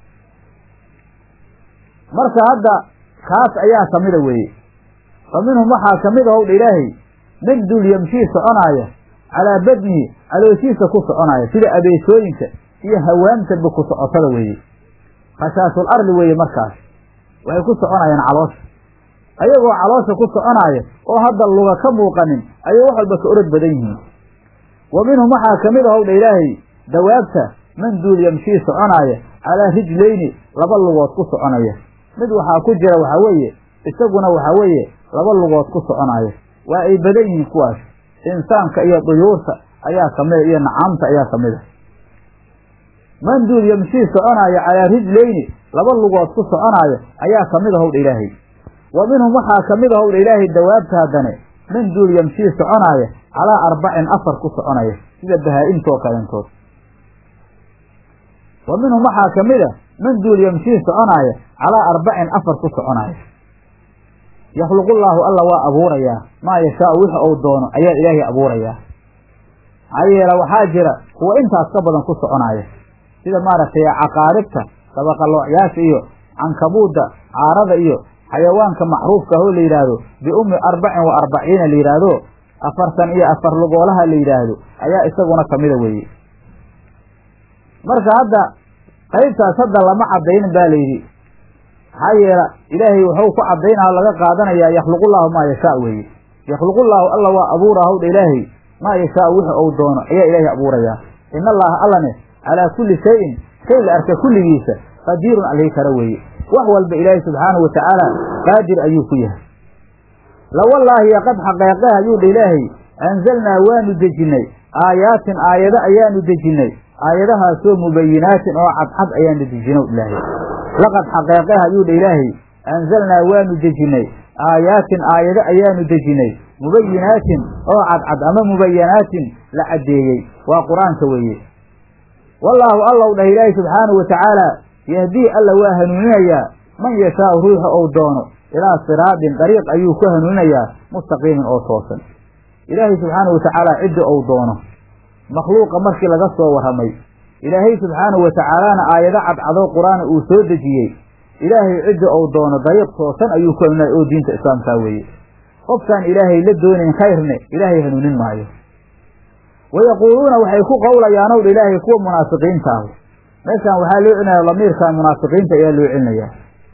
marka hadda kaas ayaa ka mida weeye fa minhum waxaa ka mid a howdha ilaahay manduul yamshii soconaaya calaa badnihi calooshiisa ku soconaya sida abeesooyinka iyo hawaamtaba ku socotada weeye khashaasul arli weeye markaas waxay ku soconayaan caloosha ayagoo caloosha ku soconaaya oo hadda luga ka muuqanin ayay wax walba ka orod badan yihiin wa minhum waxaa ka mid a howdha ilaahay dawaabta manduul yamshii soconaaya calaa rijlayni laba lugood ku soconaya mid waxaa ku jira waxaa weeye isaguna waxaa weeye laba lugood ku soconaya waa ay badan yihiin kuwaas insaanka iyo duyuurta ayaa ka mida iyo nacaamta ayaa ka mid a manduul yamshii soconaaya calaa rijlayni laba lugood ku soconaayo ayaa ka mid a howdha ilaahay wa minhum waxaa ka mid a howdha ilaahay dawaabta haddane manduul yamshii soconaaya calaa arbacin afar ku soconaya sida bahaa-imtoo kalentood wa minhum waxaa ka mid a manduul yamshii soconaaya calaa arbacin afar ku soconaya yakhluqullaahu alla waa abuurayaa maa yashaau wix ou doono ayaa ilaahay abuurayaa maxaa yeele waxaa jira kuwa intaas ka badan ku soconaya sida maaragtay caqaaribta dabaqaloocyaasha iyo cankabuudda caarada iyo xayawaanka macruufka ah oo la yidhaahdo biummi arbacin wa arbaciina la yidhaahdo afartan iyo afar lugoolaha la yidhaahdo ayaa isaguna kamida weeye marka hadda qaybtaas hadda lama cadaynin ba layidhi maxaa yeela ilaahay wuxuu ku cadaynaa laga qaadanayaa yakhluqullaahu maa yashaa weeye yakhluqullaahu alla waa abuura hawdha ilaahay maa yashaau wix ou doono ayaa ilaahay abuurayaa in allaha allane calaa kulli shayin shay la arka kulligiisa qadiirun alhii kara weeye wax walba ilaahay subxaanahu watacaala qaadir ayuu ku yahay lawallaahi qad xaqeeqeh ayuu dha ilaahay anzalnaa waanu dejinnay aayaatin aayado ayaanu dejinnay aayadahaasoo mubayinaatin oo cadcad ayaanu dejino ilaahay laqad xaqeeqeh ayuu dha ilaahay anzalnaa waanu dejinnay aayaatin aayado ayaanu dejinnay mubayinaatin oo cadcad ama mubayanaatin la caddeeyey waa qur-aanka weeye wallaahu allow dhah ilaahay subxaanahu watacaala yahdii alla waa hanuuninayaa man yashaau ruuxa ou doono ilaa siraadin dariiq ayuu ku hanuuninayaa mustaqiimin oo toosan ilaahay subxaanahu watacaala cidda ou doono makhluuqa markii laga soo warramay ilaahay subxaanahu watacaalana aayado cadcadoo qur-aana uu soo dejiyey ilaahay cidda ou doono dariiq toosan ayuu ku hanuuninaya oo diinta islaamkaa weeye qofkaan ilaahay la doonayn khayrne ilaahay hanuunin maayo wayaquuluuna waxay ku qowlayaanow dha ilaahay kuwa munaafiqiintaahu meeshaan waxaa loo celinaya lamiirkan munaafiqiinta ayaa loo celinayaa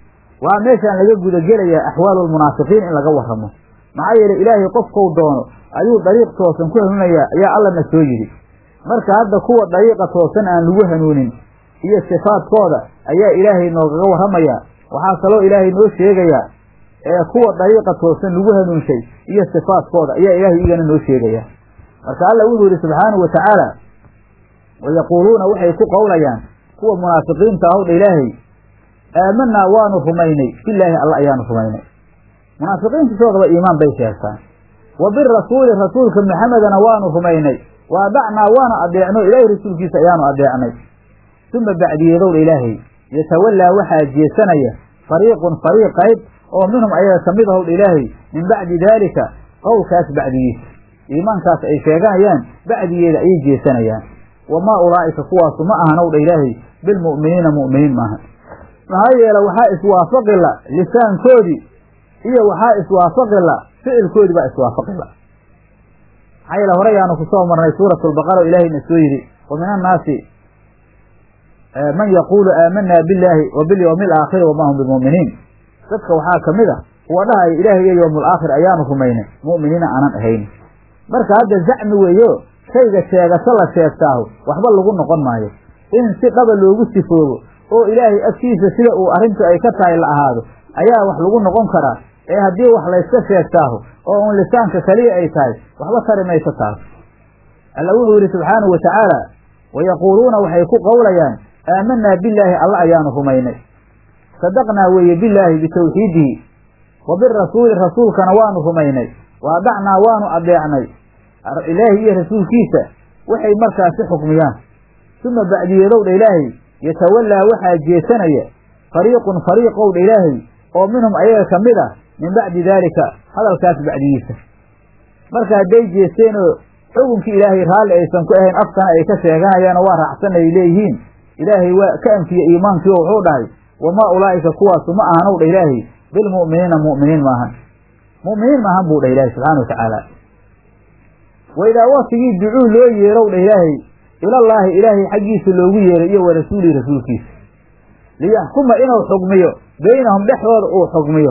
waa meeshaan laga gudagelayaa axwaalulmunaafiqiin in laga warramo maxaa yeelay ilaahay qofkou doono ayuu dariiq toosan ku hanuunayaa ayaa allana soo yidhi marka hadda kuwa dariiqa toosan aan lagu hanuunin iyo sifaadkooda ayaa ilaahay noogaga warramayaa waxaa kaloo ilaahay noo sheegayaa ee kuwa dariiqa toosan lagu hanuunshay iyo sifaadkooda ayaa ilaahay igana noo sheegaya marka alla wuxuu yidhi subxaanahu watacaala wayaquuluuna waxay ku qowlayaan kuwa munaafiqiinta ahowdha ilaahay aamanaa waanu rumaynay bilaahi alla ayaanu rumaynay munaafiqiintisoodaba iimaan bay sheegtaan wa birasuuli rasuulka maxamedana waanu rumaynay wa adacnaa waana adeecno ilaahay rasuulkiisa ayaanu adeecnay uma bacdiyeedowdha ilaahay yatawallaa waxaa jeesanaya fariiqun fariiq qayb oo minhum ayaga ka mid ahowdha ilaahay min bacdi daalika qowlkaas bacdigiisa iimaankaas ay sheeganayaan bacdigeeda ayay jeesanayaan wamaa ulaa'ika kuwaasu ma ahan owdha ilaahay bilmu'miniina mu'miniin maaha maxaa yeele waxaa iswaafaqila lisaankoodii iyo waxaa iswaafaqila ficilkoodii baa iswaafaqila maxaa yeele hore ayaanu kusoo marnay suuratu lbaqara o ilaahayna soo yidhi wa min annaasi man yaquulu aamanaa billaahi wa bilyawmi alaakhiri wamaa hum bimu'miniin dadka waxaa ka mid a kuwa dhahaya ilaahay iyo yowmu alaakhir ayaanu rumaynay mu'miniina aanan ahayn marka hadda zacmi weeyo shayga sheegasho la sheegtaahu waxba lagu noqon maayo in si dhaba loogu sifoobo oo ilaahay agtiisa sida uu arrintu ay ka tahay la ahaado ayaa wax lagu noqon karaa ee haddii wax layska sheegtaahu oo un lisaanka keliya ay tahay waxba tari mayso taas alla wuxuu yidhi subxaanahu wa tacaala wayaquuluuna waxay ku qowlayaan aamanaa billaahi alla ayaanu rumaynay sadaqnaa weeye billaahi bitawxiidihi wa birasuuli rasuulkana waanu rumaynay wa adacnaa waanu adeecnay ilaahi iyo rasuulkiisa waxay markaasi xukmiyaan uma bacdiyeedowdha ilaahay yatawallaa waxaa jeesanaya fariiqun fariiqowdha ilaahay oo minhum ayaga ka mid ah min bacdi daalika hadalkaas bacdigiisa marka hadday jeesteenoo xukunkii ilaahay raalli aysan ku ahayn afkana ay ka sheeganayaanoo waa raacsan ay leeyihiin ilaahay waa ka anfiye iimaankii oo wuxuu dhahay wamaa ulaa'ika kuwaasu ma ahanowdha ilaahay bilmu'miniina mu'miniin maahan mu'miniin maahan buu dhah ilaahay subxana wa tacaala wa idaa waktigii ducuu loo yeerow dha ilaahay ilallaahi ilaahay xaggiisa loogu yeeray iyo wa rasuulihi rasuulkiisa liyaxkuma inuu xugmiyo beynahum dhexdooda uu xugmiyo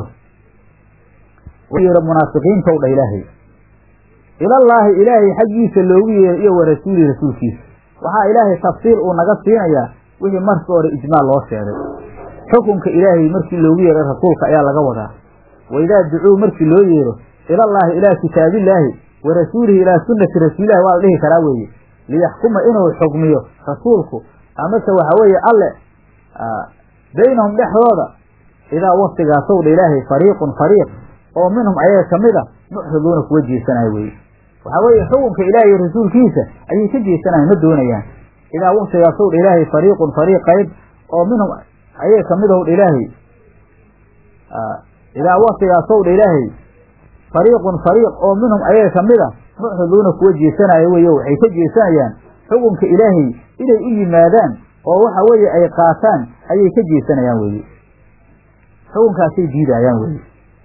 yeero munaafiqiintow dha ilaahay ilallaahi ilaahay xaggiisa loogu yeeray iyo wa rasuulihi rasuulkiisa waxaa ilaahay tafsiil uu naga siinayaa wixii markii hore ijmaal loo sheegay xukunka ilaahay markii loogu yeeray rasuulka ayaa laga wadaa wa idaa ducuu markii loo yeero ilallaahi ilaa kitaabillaahi wa rasuulihi ilaa sunnati rasuulillahi waa la dhihi karaa weeye liyaxkuma inuu xugmiyo rasuulku amase waxa weeye alle baynahum dhexdooda idaa waktigaasow dha ilaahay fariiqun fariiq oo minhum ayaga ka mid a mucriduuna kuwa jeesanayo weye waxaa weeye xukunka ilaahay rasuulkiisa ayay ka jeesanayan ma doonayaan idaa waktigaasow dha ilaahay fariiqun fariiq qayb oo minhum ayaga ka mid ahow dha ilaahay idaa waktigaasow dha ilaahay fariiqun fariiq oo minhum ayaga ka mid a mucriduuna kuwa jeesanaya weeye waxay ka jeesanayaan xukunka ilaahay inay u yimaadaan oo waxa weeye ay qaataan ayay ka jeesanayaan weeye xukunkaasay diidayaan weeye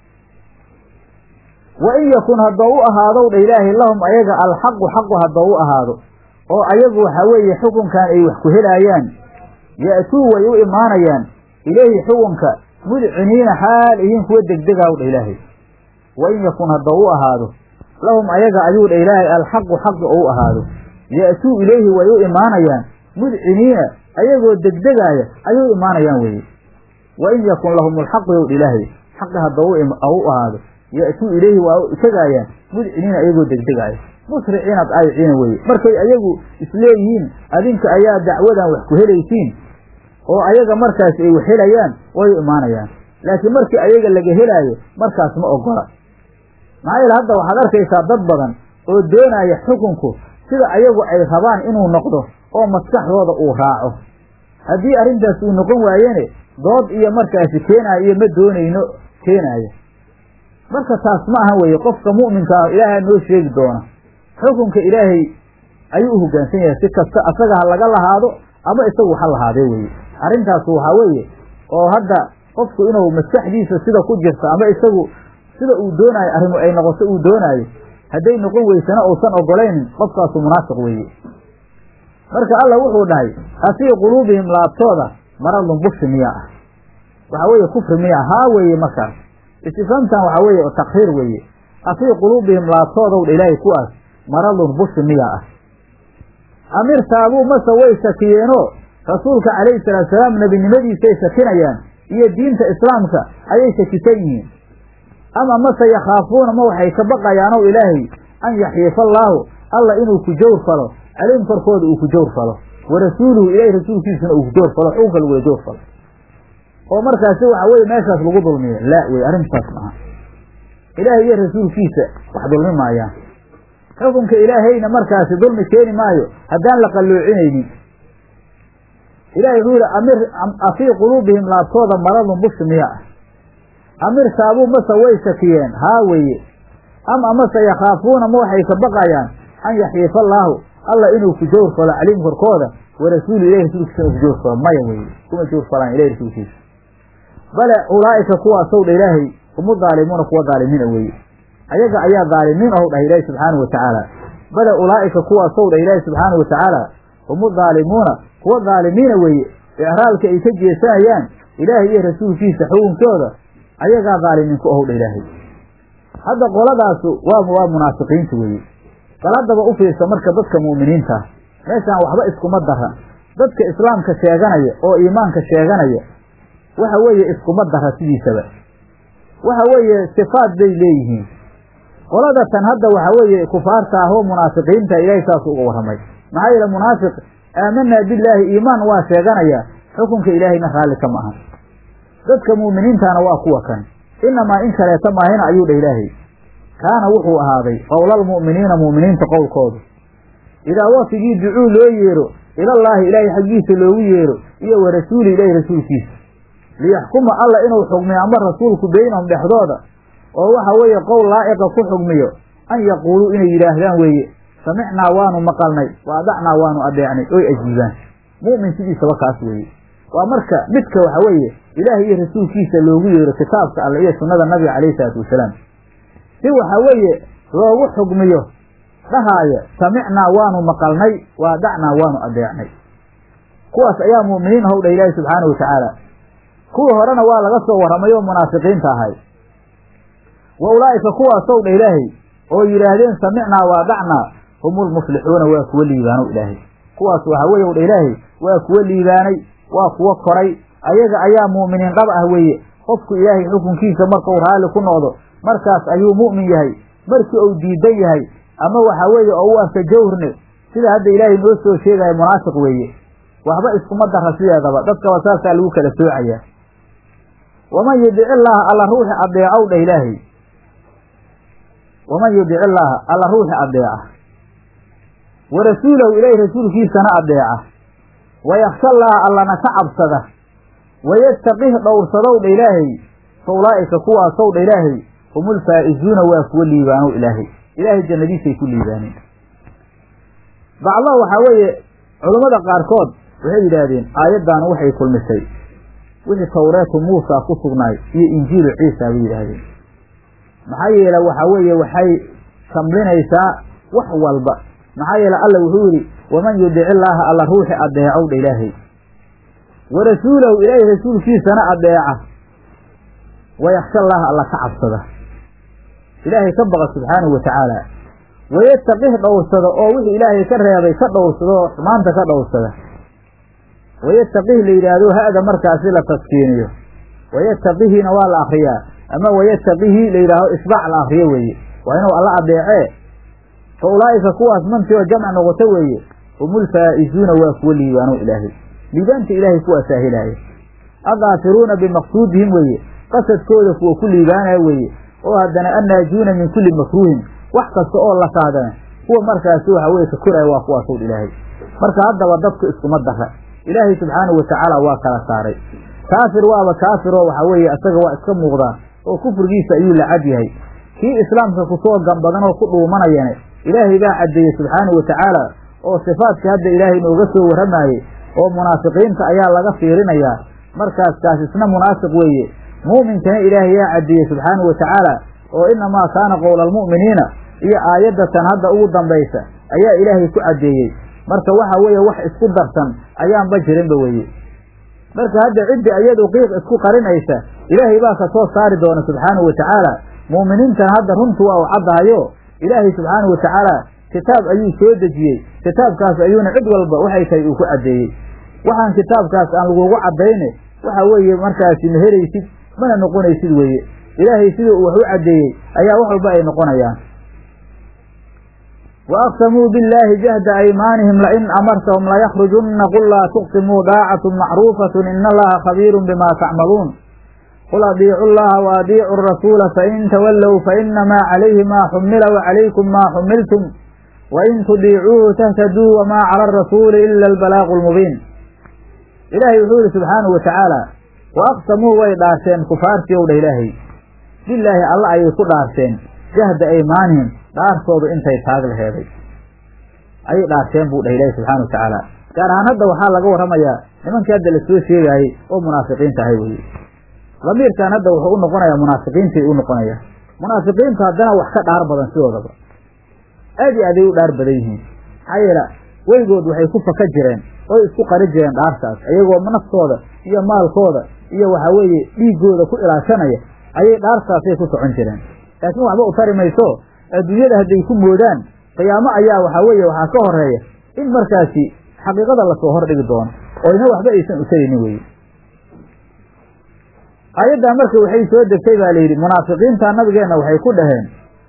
wa in yakun haddoo u ahaadow dha ilaahay lahum ayaga alxaqu xaqu haddoo u ahaado oo ayagu waxa weeye xukunkan ay wax ku helaayaan ya'tuu way u imaanayaan ilayhi xukunka mudciniina xaal ihiin kuwa degdegaw dha ilaahay wa in yakun haddoo u ahaado lahum ayaga ayuu dha ilaahay alxaqu xaqi oo u ahaado ya'tuu ilayhi way u imaanayaan mudciniina ayagoo degdegaaya ayay u imaanayaan weeye wa in yakun lahum alxaqu yow dha ilaahay xaqi haddoo u ahaado ya'tuu ilayhi waa u tegaayaan mudciniina ayagoo degdegaaya musriciina daayiciina weeye markay ayagu isleeyihiin adinka ayaa dacwadan wax ku helaysiin oo ayaga markaas ay wax helayaan way u imaanayaan laakiin markii ayaga laga helaayo markaas ma ogola maxaa yeele hadda waxaad arkaysaa dad badan oo doonaya xukunku sida ayagu ay rabaan inuu noqdo oo maskaxdooda uu raaco haddii arrintaas uu noqon waayene dood iyo markaasi keenaayo iyo ma doonayno keenaaya marka taas ma aha weeye qofka mu'minka ah ilaahaa noo sheegi doona xukunka ilaahay ayuu u hoggaansan yahay si kasta asaga ha laga lahaado ama isagu ha lahaadee weeye arrintaas waxaa weeye oo hadda qofku inuu maskaxdiisa sida ku jirta ama isagu sida uu doonaayo arrimu ay noqoto uu doonaayo hadday noqon weysana uusan ogolaynin qofkaasu munaafiq weeye marka alla wuxuu dhahay afii quluubihim laabtooda maradun bushi miyaa ah waxaa weeye kufri miyaa haa weeye markaas istifhaamtan waxaa weeye takriir weeye afii quluubihim laabtoodow dha ilaahay kuwaas maradun bushi miyaa ah amirtaabuu mase way shakiyeenoo rasuulka calayhi salaatusalaam nebinimadiisay shakinayaan iyo diinta islaamka ayay shakisan yihiin ama mase yakhaafuuna ma waxay ka baqayaanow ilaahay an yaxiifa allaahu alla inuu ku jawr falo calayhim korkooda uu ku jawr falo wa rasuuluhu ilaahay rasuulkiisuna uu ku jawr falo xukunka lagula jawr falo oo markaasi waxa weye meeshaas lagu dulmiyo laa wey arrintaas maaha ilaahay iyo rasuulkiisa wax dulmi maayaan xukunka ilaahayna markaasi dulmi keeni maayo haddaan la qalloocinaynin ilahay wuxuu yihi amir afii quluubihim laabtooda maradun bushi miya ah amir saabuu mase way shakiyeen haa weeye ama amase yakhaafuuna ma waxay ka baqayaan an yaxiifa allaahu alla inuu ku jawr falo calayhim korkooda wa rasuulu ilahi rasuulkiisa inuu ku jawr falo maya weeye kuma jawr falaan ilahi rasuulkiisa bale ulaa'ika kuwaasow dha ilaahay humu daalimuuna kuwa daalimiina weeye ayaga ayaa daalimiin ow dhah ilaahi subxaanahu watacaala bale ulaa'ika kuwaasow dhah ilaahi subxaanahu watacaala humu daalimuuna kuwa daalimiina weeye icraalka ay ka jeesanayaan ilaahay iyo rasuulkiisa xukunkooda ayagaa daalimiinku ow dha ilaahay hadda qoladaasu waa waa munaafiqiinta weeye bal haddaba u fiirsa marka dadka mu'miniinta ah meeshaan waxba iskuma dara dadka islaamka sheeganaya oo iimaanka sheeganaya waxa weeye iskuma dara sidiisaba waxa weeye sifaad bay leeyihiin qolada tan hadda waxa weeye kufaarta ah oo munaafiqiinta ilaahay saas uga warramay maxaa yeele munaafiq aamanaa billaahi iimaan waa sheeganaya xukunka ilaahayna raalli kama ahan dadka mu'miniintana waa kuwa kan inamaa in kaleeta maahina ayuu dhah ilaahay kaana wuxuu ahaaday qowlalmu'miniina mu'miniinta qowlkoodu idaa wafigii ducuu loo yeero ilallaahi ilaahay xaggiisa loogu yeero iyo wa rasuuli ilaahi rasuulkiisa liyaxkuma alla inuu xugmiyo ama rasuulku beynahum dhexdooda oo waxa weeye qowl laa'iqa ku xugmiyo an yaquuluu inay yidhaahdaan weeye samicnaa waanu maqalnay wa adacnaa waanu adeecnay oy ajiibaan mu'min sidiisaba kaas weeye waa marka midka waxa weeye ilaahay iyo rasuulkiisa loogu yeero kitaabka alle iyo sunnada nabiga calayhi salaatu wasalaam si waxa weeye loogu xugmiyo dhahaaya samicnaa waanu maqalnay wa adacnaa waanu adeecnay kuwaas ayaa mu'miniin howdha ilaahi subxaana wa tacaala kuwii horena waa laga soo warramay oo munaafiqiinta ahay wa ulaa'ika kuwaasow dha ilaahay oo yidhaahdeen samicnaa wa adacnaa humulmuflixuuna waa kuwa liibaanow ilaahay kuwaas waxa weeye w dha ilaahay waa kuwa liibaanay waa kuwa koray ayaga ayaa mu'miniin qab ah weeye qofku ilaahay xukunkiisa markau raalli ku noqdo markaas ayuu mu'min yahay markii uu diidan yahay ama waxa weeye oo u arka jawrne sida hadda ilaahay noo soo sheegaya munaafiq weeye waxba iskuma dara sideedaba dadkaba saasaa lagu kala soocayaa waman yudic illaaha alla ruuxi adeecow dhah ilaahay waman yudic illaaha alla ruuxi adeeca wa rasuulahu ilaahay rasuulkiisana adeeca wa yaksha allaaha allana ka cabsada wayattaqih dhowrsadow dha ilaahay fa ulaa'ika kuwaasow dha ilaahay humul faa'izuuna waa kuwa liibaanow ilaahay ilaahay jannadiisay ku liibaaneen bacdo waxaa weeye culammada qaarkood waxay yidhaahdeen aayaddaanu waxay kulmisay wixii tawreetu muusa ku sugnaay iyo injiilu ciisa bay yidhaahdeen maxaa yeele waxaa weeye waxay shamlinaysaa wax walba maxaa yeele alla wuxuu yidhi waman yudic illaaha alla ruuxi adeecow dha ilaahay wa rasuulahu ilaahay rasuulkiisana adeeca wayaksha allaha alla ka cabsada ilaahay ka baqa subxaanahu watacaala wayataqih dhowrsada oo wixii ilaahay ka reebay ka dhowrsada oo xumaanta ka dhowrsada wayataqih la yidhaahdo ha'da markaasi la taskiiniyo wayataqihina waa la akriyaa ama wayataqihi la yidhaaho isbaac la akriyo weeye waa inuu alla adeecee fa ulaa'ika kuwaas mantii oo jamc noqoto weeye humul faa'izuuna waa kuwa liibaano ilaahay liibaanta ilaahay kuwaasaa helaaya adaafiruuna bimaqsuudihim weeye qasadkooda kuwa ku liibaanaya weeye oo haddana annaajuuna min kulli makruuhin wax kasta oo la kaadana kuwa markaasi waxa weye ka koraya waa kuwaasow ilaahay marka haddaba dadku iskuma dara ilaahay subxaanahu watacaala waa kala saaray kaafir waaba kaafiroo waxa weeye isaga waa iska muuqdaa oo kufrigiisa ayuu la cad yahay kii islaamka kusoo gambadan oo ku dhuumanayane ilaahay baa caddeeyey subxaanahu watacaala oo sifaadka hadda ilaahay nooga soo warramaayey oo munaafiqiinta ayaa laga fiirinayaa markaas kaas isna munaafiq weeye muuminkana ilaahay yaa caddeeyey subxaanahu watacaala oo inamaa kaana qowla almu'miniina iyo aayaddatan hadda ugu dambaysa ayaa ilaahay ku caddeeyey marka waxa weeye wax isku darsan ayaanba jirinba weeye marka hadda ciddii iyadu qiiq isku qarinaysa ilaahay baa ka soo saari doona subxaanahu watacaala mu'miniintan hadda runtu waa u caddahayo ilaahay subxaanahu watacaala kitaab ayuu soo dejiyey kitaabkaas ayuuna cid walba waxay tahay uu ku caddeeyey waxaan kitaabkaas aan lagugu caddayne waxa weeye markaasi ma helaysid mana noqonaysid weeye ilaahay sidii uu wax u caddeeyey ayaa wax walba ay noqonayaan وأقسموا بالله جهد أيمانهم لئن أمرتهم ليخرجن قل لا تقسموا داعة معروفة إن الله خبير بما تعملون قل أطيعوا الله وأطيعوا الرسول فإن تولوا فإنما عليه ما حمل وعليكم ما حملتم وإن تطيعوه تهتدوا وما على الرسول إلا البلاغ المبين إلهي يقول سبحانه وتعالى وأقسموا ويدارسين كفار يوم إلهي بالله الله أيكو دارسين جهد أيمانهم dhaartooda intay taag laheeday ayay dhaarteen buu dhah ilaahi subxana watacaala gaar ahaan hadda waxaa laga warramayaa nimankii hadda lasoo sheegaayey oo munaafiqiinta ahay weye damiirkan hadda wuxuu u noqonayaa munaafiqiintay u noqonaya munaafiqiintu haddana wax ka dhaar badan sidoodaba aad iyo aaday u dhaar badan yihiin maxaa yeele weygood waxay ku faka jireen oo isku qari jireen dhaartaas iyagoo naftooda iyo maalkooda iyo waxa weeye dhiiggooda ku ilaashanaya ayay dhaartaasay ku socon jireen laakiin waxba u tari mayso adduunyada hadday ku moodaan qiyaamo ayaa waxaa weeye waxaa ka horeeya in markaasi xaqiiqada lasoo hordhigi doono oo ina waxba aysan utaraynin weye aayaddaa marka waxay soo degtay baa layidhi munaafiqiinta nabigeenna waxay ku dhaheen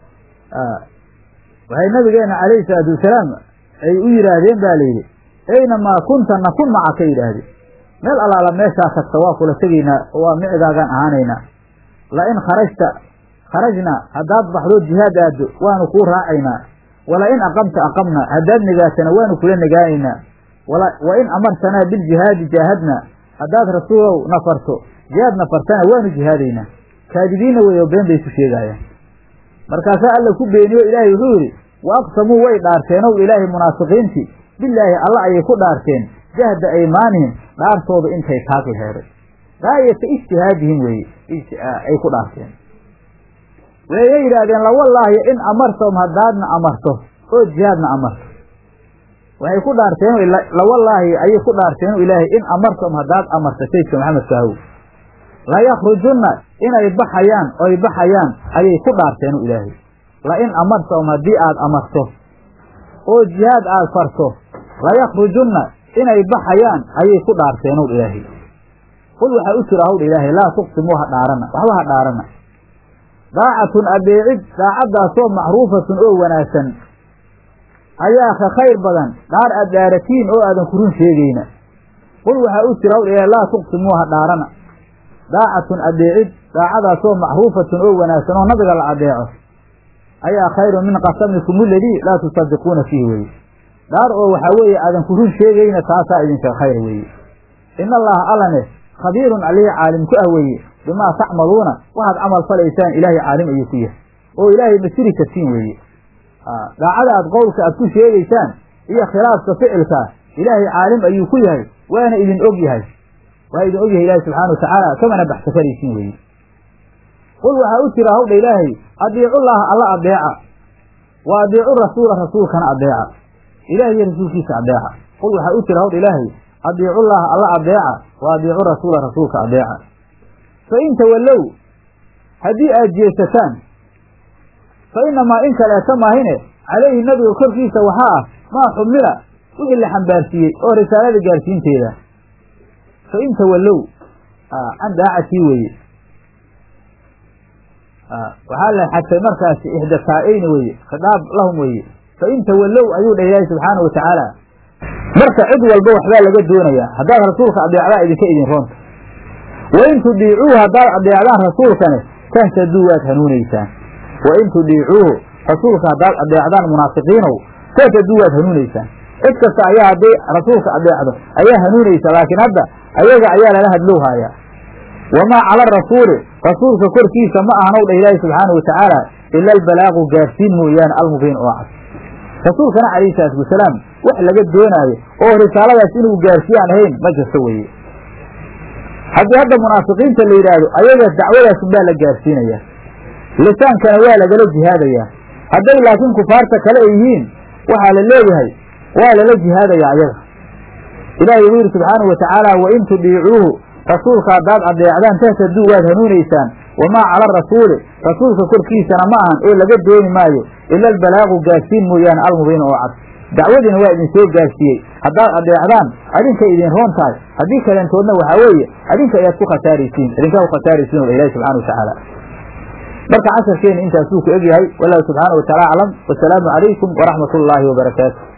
waxay nabigeenna calayhi salaatu wasalaam ay u yidhaahdeen ba layidhi aynamaa kunta nakun maca ka yidhaahdeen meel allaala meeshaa tagta waa kula tegaynaa oo waa micigaagaan ahaanaynaa la in kharajta kharajna haddaad baxdo jihaad aaddo waanu kuu raacaynaa wala in aqamta aqamna haddaad negaatana waanu kula negaanaynaa wa in amartanaa biljihaadi jaahadna haddaad rasuulow nafarto jihaad nafartana waanu jihaadaynaa kaadibiinna weyo been bay ku sheegaayaan markaasaa alla ku beeniyo ilaahay wuxuu yidhi wa aqsamuu way dhaarteenow ilaahay munaafiqiintii bilaahi alla ayay ku dhaarteen jahda aymaanihim dhaartooda intay taag laheeday gaayata ijtihaadihim weeye ay ku dhaarteen wayna yidhaahdeen lawallaahi in amartahum haddaadna amarto oo jihaadna amarto waxay ku dhaarteen lawallaahi ayay ku dhaarteen ilaahay in amartahum haddaad amarto saydka maxamed kaahow layakrujunna inay baxayaan oy baxayaan ayay ku dhaarteen ilaahay la in amartahum haddii aad amarto oo jihaad aad farto layakrujunna inay baxayaan ayay ku dhaarteenow ilaahay qul waxaa u jira hawdha ilaahay laa tuqsimuu ha dhaarana waxba ha dhaarana daacatun adeecid daacaddaasoo macruufatun oo wanaagsan ayaa ka khayr badan dhaar aad dhaaratiin oo aadan ku run sheegayna qul waxaa u jira hawdha ilaahay laa tuqsimuu ha dhaarana daacatun adeecid daacadaasoo macruufatun oo wanaagsan oo nabiga la adeeco ayaa khayrun min qasamikum aladii laa tusadiquuna fiihi weye dhaar oo waxaa weeye aadan ku run sheegayna taasaa idinka khayr weeye in allaha allane khabiirun alihi caalim ku ah weeye bimaa tacmaluuna waxaad camal falaysaan ilaahay caalim ayuu ku yahay oo ilaahay masiri kartiin weeye daacada aad qowlka aad ku sheegaysaan iyo khilaafka ficilkaa ilaahay caalim ayuu ku yahay waana idin og yahay waa idin og yahay ilaahay subxana watacaala kamana baxsa karaysiin weeye qul waxaa u jira hawdha ilaahay adiicullaha alla adeeca wa adiicu rasuula rasuulkana adeeca ilahay iyo rasuulkiisa adeeca qul waxaa u jira hawdha ilaahay adiicullaha alla adeeca wa adiicu rasuula rasuulka adeeca fa in tawallow haddii aad jeesataan fa inamaa in kaleeta maahine calayhi nabiga korkiisa waxaa ah maa xumila wixii la xambaarsiiyey oo risaalada gaarsiinteeda fa in tawallow can daacatii weeye waxaa la xadfay markaasi ixda taa-eyni weeye khitaab lahum weeye fa in tawallow ayuu dhah ilaahi subxaanau watacaala marka cid walba waxbaa laga doonayaa haddaad rasuulka adeecdaa idinka idin roonta wa in tudiicuuhu haddaad adeecdaan rasuulkane tahtaduu waad hanuunaysaan wa in tudiicuuhu rasuulka haddaad adeecdaan munaafiqiinow tahtaduu waad hanuunaysaan cid kasta ayaa hadday rasuulka adeecdo ayaa hanuunaysa laakiin hadda ayaga ayaa lala hadlow haayaa wamaa cala arasuuli rasuulka korkiisa ma ahanow dha ilaahi subxaana watacaala ila albalaaqu gaarsiin mooyaane almubiin oo cad rasuulkana calayhi salaatu wasalaam wax laga doonaayo oo risaaladaas inuu gaarsiiyaan ahayn ma jirto weeye haddii hadda munaafiqiinta la yidhaahdo ayaga dacwadaas unbaa la gaarsiinayaa lisaankana waa lagala jihaadayaa hadday laakiin kufaarta kale ay yihiin waxaa la leeyahay waa lala jihaadayaa ayaga ilaahay wuu yidhi subxaanahu watacaala wain tudiicuuhu rasuulka haddaad adeecdaan tahtaduu waad hanuunaysaan wamaa cala arasuuli rasuulka korkiisana ma ahan oo laga dooni maayo ila albalaaqu gaarsiin mooyaane almubiin oo cad dacwadiina waa idin soo gaarsiiyey haddaad adeecdaan adinkay idin roon tahay haddii kaleentoodna waxaa weeye adinka ayaad ku khasaaraysiin idinkaa ku khasaaraysiin o ilahi subxana watacaala marka casharkeena intaasuu ku egyahay wallahu subxaana wataala aclam wasalaamu calaykum waraxmat ullaahi wabarakaatu